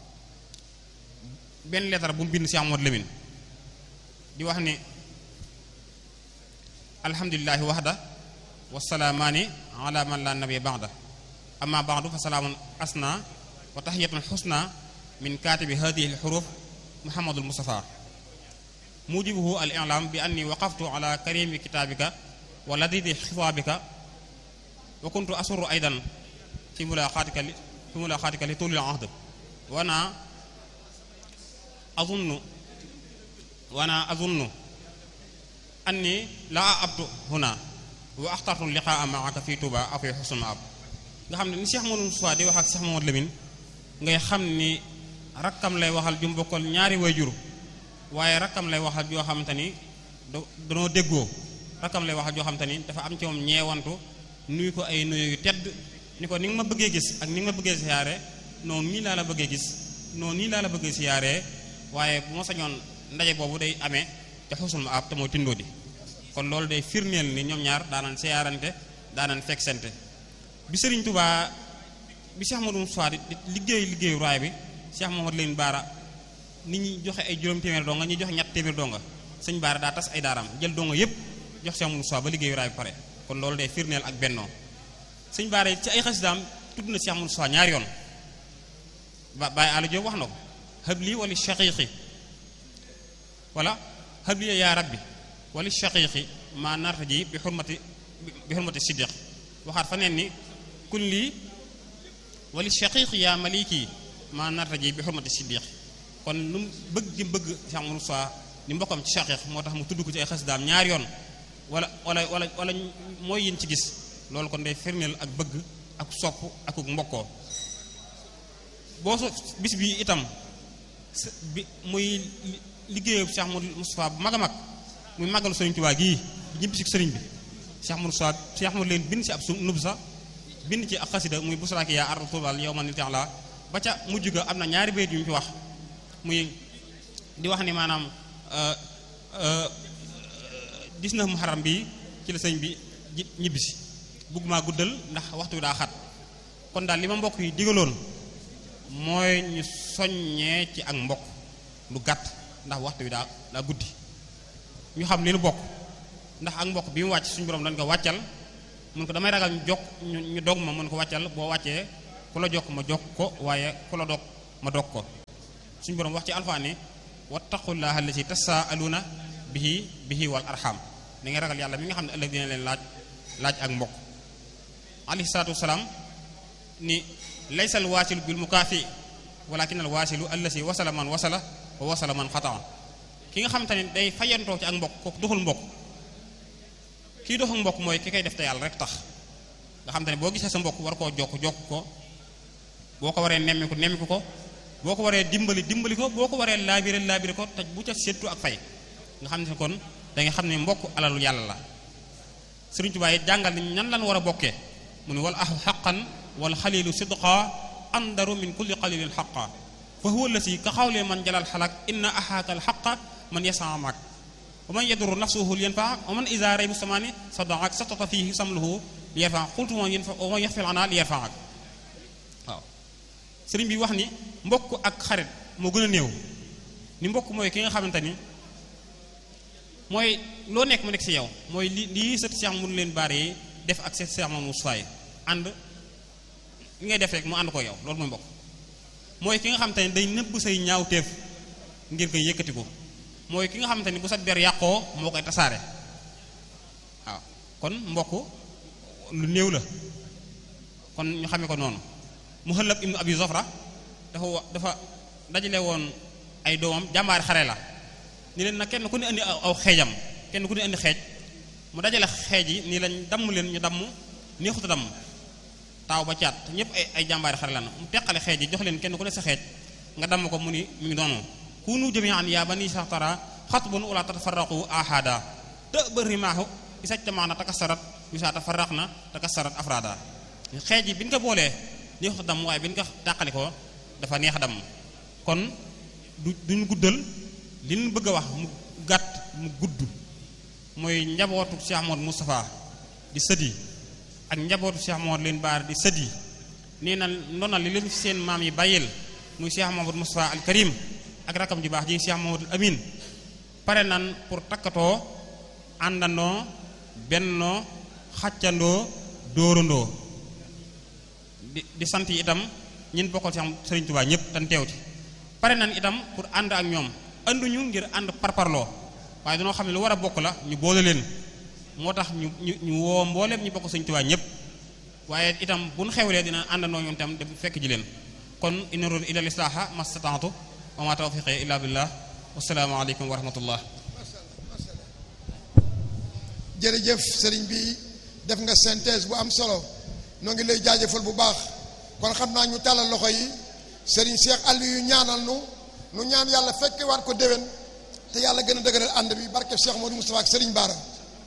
benn lettre bu mu bind Cheikh Mouhamadou Lamine di wax ni alhamdulillahi waxda wasalaamaani ala man la nabiya ba'da amma ba'du fa salaamun asna wa tahiyatun xusna min kaatibi hadihi alxuruf muhammadul mustafa mujibuhu al i'lam bi anni waqaftu ala karimi kitabika wa ladidi xitaabika wa kuntu asuru aydan fi mulaqatika li fi mulaqatika li tulil ahd wa ana azunnu wa ana azunnu anni laa abtu huna wa axtartu liqaa maaka fi Touba aw fi xusnul maab nga xam ne ni Cheikh Modou Moustapha di wax ak Cheikh Mamadou Lamine ngay xam ni rakkam lay waxal ju bokkal ñaari wayjur waaye rakkam lay waxal joo xamante ni danoo déggoo rakkam lay waxal joo xamante ni dafa am ci moom ñeewantu nuyu ko ay nuyu yu tedd ni ko ni nga ma bëggee gis ak ni nga ma bëggee siyaare noonu nii laa la bëggee gis noonu nii laa la bëggee siyaare waaye bu ma sañoon ndaje boobu day amee te xusul ma ab te mooy tindoo di kon loolu day firneel ni ñoom ñaar daanan siyaarante daanan fekk sente bi Sëriñ Tubaa bi Cheikh Modou Moustapha di liggéey liggéeyu raay bi Cheikh Mamadou Lamine Baara nit ñi joxe ay juróom téeméer donga ñi joxe ñett téeméer donga sëñ Baara daa tas ay daaraam jël donga yépp jox Cheikh Modou Moustapha ba liggéeyu raay bi pare kon loolu day firneel ak bennoo sëñ Baara ci ay xasidaam tudd na Cheikh Modou Moustapha ñaari yoon ba Baye Alla Diop wax na ko habli wali shaqiqi wala habli yaa rabbi wali shaqiqi ma nartaji bi xurmati bi xurmati siddiq waxaat fa neen ni kun lii wali shaqiqi yaa maliki ma nartaji bi xurmati siddiq kon lu mu bëgg di bëgg Cheikh Modou Moustapha ni mbokkam ci shaqiq moo tax mu tudd ko ci ay xasidaam ñaari yoon wala wala wala wala mooy yéen ci gis loolu kon day firndeel ak bëgg ak sopp ak mbokkoo boo so bis bi itam bi muy liggéeyu Cheikh Modou Moustapha bu mag a mag muy màggalu Sëriñ Tuubaa gii ñibbi si sëriñ bi Cheikh Modou Moustapha Cheikh Modou leen bind si ab su nub sa bind ci ak xasida muy busraaki yaa ardu tuubal yow ma ni la ba ca mujj ga am na ñaari bayt yu ñu fi wax muy di wax ni maanaam gis na muharram bi ci la sëñ bi ñibbisi bugg maa guddal ndax waxtu wi daa xat kon daal li ma mbokk yi digaloon mooy ñu soññee ci ak mbokk lu gàtt ndax waxtu wi daa daa guddi ñu xam li nu bokk ndax ak mbokk bi mu wàcc suñu borom dañ ko wàccal mun ko damay ragal ñu jokk ñu ñu dog ma mun ko wàccal boo wàccee ku la jokk ma jokk ko waaye ku la dog ma dog ko suñu borom wax ci alxuraan ne wattaqullaha allati tasaaluna bihi bihi wal arham da ngay ragal yàlla mi nga xam ne ëllëg dina leen laaj laaj ak mbokk alayhi salaatu wasalaam ni laysa al waasilu bil mukaafi walakin al waasilu allasi wasala man wasala wa wasala man xataa ki nga xamante ne day fayantoo ci ak mbokk kooku doxul mbokk kii doxul mbokk mooy ki koy def te yàlla rek tax nga xamante ne boo gisee sa mbokk war koo jokk jokk ko boo ko waree nemmiku nemmiku ko boo ko waree dimbali dimbali ko boo ko waree laabire laabire ko te bu ca séttu ak fay nga xam ne kon da nga xam ne mbokk alalu yàlla la Sëriñ Tuubaa yi jàngal ni ñan lan war a bokkee mu ne wal ahu xaqan wal xalilu sidqa andaru min kulli qalilin xaqa fa huwa allasi ka xawlee man jalal xalak inna axaaka al xaqa man yasamak wa man yaduru nafsuhu li yanfaa wa man isa rey musamaani sadaak satata fihi samluhu li yarfaa xultu wa man yaxfil ana li yarfaak waaw sëriñ bi wax ni mbokk ak xarit moo gën a néew ni mbokk mooy ki nga xamante ni mooy loo nekk mu nekk ci yow mooy li lii sët Cheikh mun leen baare yi def ak sët Cheikh Mamadou Moustapha ànd li ngay def rek mu ànd ko yow loolu mooy mbokk mooy ki nga xamante ni day nëbb say ñaawteef ngir koy yëkkati ko mooy ki nga xamante ni bu sa der yàqoo moo koy tasaare waaw kon mbokk lu néew la kon ñu xamee ko noonu Muhallab ibnu Abi Zofra dafa dafa dajale woon ay doomam jàmbaari xare la ni leen nag kenn ku ne indi aw xeejam kenn ku ne indi xeej mu dajale xeej yi nii lañ damm leen ñu damm neexuta damm taaw ba caat ñëpp ay ay jàmbaari xare la na mu teqale xeej yi jox leen kenn ku ne sa xeej nga damm ko mu ni mu ngi doonu kunu jami'an yaa bani saxtara xatbun wala tatafarraqu ahada te bëri maaxu isajtamaana takassarat bisa tafarraqna takassarat afrada xeej yi bi ñu ko boolee neexuta damm waaye bi ñu ko tàqali ko dafa neex damm kon du duñ guddal li ñu bëgg a wax mu gàtt mu gudd mooy njabootu Cheikh Mouhamadou Moustapha di sëdi ak njabootu Cheikh Mouhamadou leen baar di sëdi nee na ndonal li leen fi seen maam yi bàyyil muy Cheikh Mouhamadou Moustapha al Karim ak rakam ju baax ji Cheikh Mouhamadou Amin pare nan pour takkatoo àndandoo bennoo xàccandoo dóorandoo di di sant yi itam ñin bokkal Cheikh Serigne Touba ñëpp tan teew ci pare nan itam pour ànd ak ñoom anduñu ngir ànd parparloo waaye dañoo xam ne lu war a bokk la ñu boole leen moo tax ñu ñu ñu woo mbooleem ñu bokk Sëñ Tuubaa ñëpp waaye itam bu ñu xewlee dina àndandoo ñoom itam dem fekk ji leen kon in uriidu illa al-islaaha mastata'tu wa ma tawfiqi illa billah wassalaamu aleykum wa rahmatullah jërëjëf sëriñ bi def nga synthèse bu am solo noo ngi lay jaajëfal bu baax kon xam naa ñu tàllal loxo yi sëriñ Cheikh Aliou ñaanal nu nu ñaan yàlla fekke waat ko déwén te yàlla gën a dëgëral ànd bi barke Cheikh Modou Moustapha ak Serigne Bara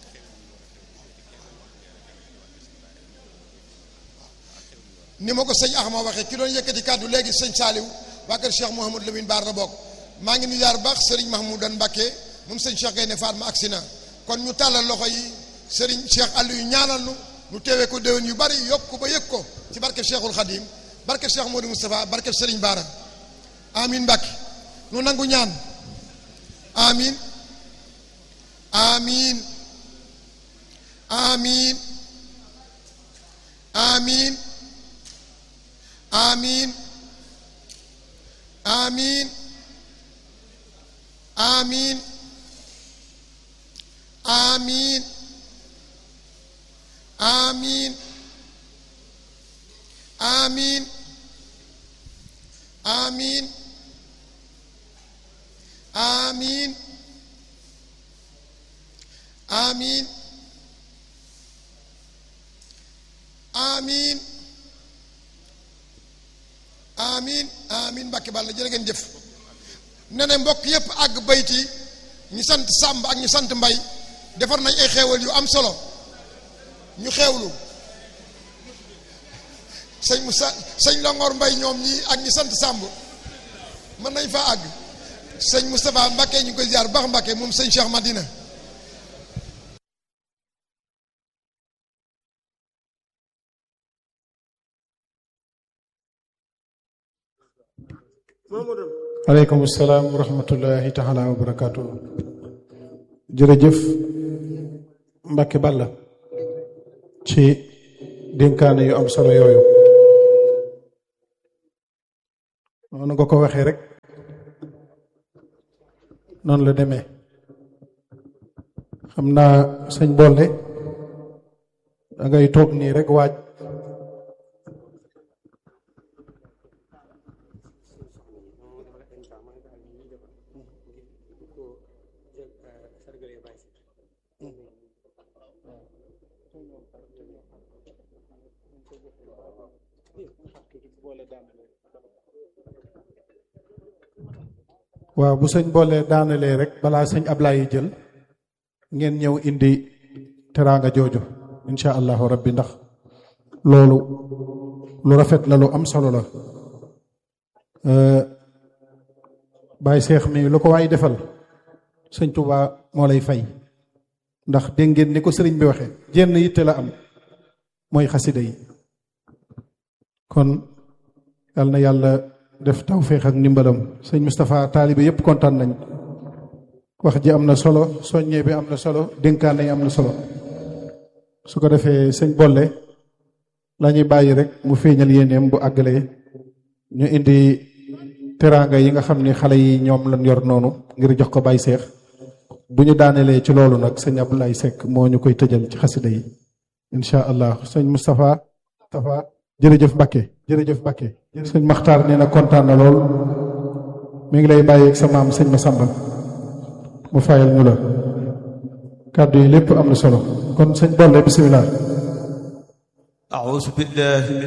ni ma ko sëñ Axma waxee ki doon yëkkati kàddu léegi sëñ Saaliw waa kër Cheikh Mouhamadou Lamine Bara la bokk maa ngi nuyu yaar baax Serigne Mahmoudan Mbacké moom sëñ Cheikh Gaynde Fatma agsi na kon ñu tàllal loxo yi Serigne Cheikh Aliou ñaanal nu nu teewee ko déwén yu bari yokk ko ba yëg ko ci barke Cheikhul Khadim barke Cheikh Modou Moustapha barke Serigne Bara amin Mbacké nu nangu ñaan amin amin amin amin amin amin amin amin amin amin amin amin amin amin amin amin Mbàkke Balla jërë ngeen jëf ne ne mbokk yépp àgg bayti ñi sant Sàmb ak ñi sant Mbay defar nañ ay xeewal yu am solo ñu xeewlu sëñ Musa sëñ Longoor Mbay ñoom ñi ak ñi sant Sàmb mën nañ faa àgg sëñ Moustapha Mbàkke ñu ngi koy ziar baax Mbàkke moom sëñ Cheikh Madina aleykum salaam wa rahmatullahi taala wa barakaatu jërëjëf Mbàkke Balla ci dénkaane yu am solo yooyu noonu nga ko waxee rek noonu la demee xam naa sëñ boole da ngay toog nii rek waaj waaw bu sëñ boole daanalee rek balaa sëñ Ablaye jël ngeen ñëw indi teraanga jooju incha allahu rabbi ndax loolu lu rafet la lu am solo la Baye Cheikh mi lu ko waay defal sëñ Touba moo lay fay ndax dégg ngeen ni ko sëriñ bi waxee jenn yitte la am mooy xasida yi kon yal na yàlla def tawféex ak ndimbalam sëñ Moustapha taalibe yépp kontaan nañ wax ji am na solo soññee bi am na solo dénkaane yi am na solo su ko defee sëñ bolle la ñuy bàyyi rek mu feeñal yéeneem bu àggalee ñu indi teraanga yi nga xam ni xale yi ñoom lañ yor noonu ngir jox ko Baye Seex bu ñu daanelee ci loolu nag sëñ Abdoulaye Seck moo ñu koy tëjal ci xasida yi incha allah sëñ Moustapha Moustapha jërëjëf Mbacke jërëjëf Mbacke sëñ Maxtaar nee na kontaan na lool mi ngi lay bàyyeeg sa maam sëñ Massamba mu fayal ñu la kàddu yi lépp am na solo kon sëñ Bolle bisimilah. أعوذ بالله من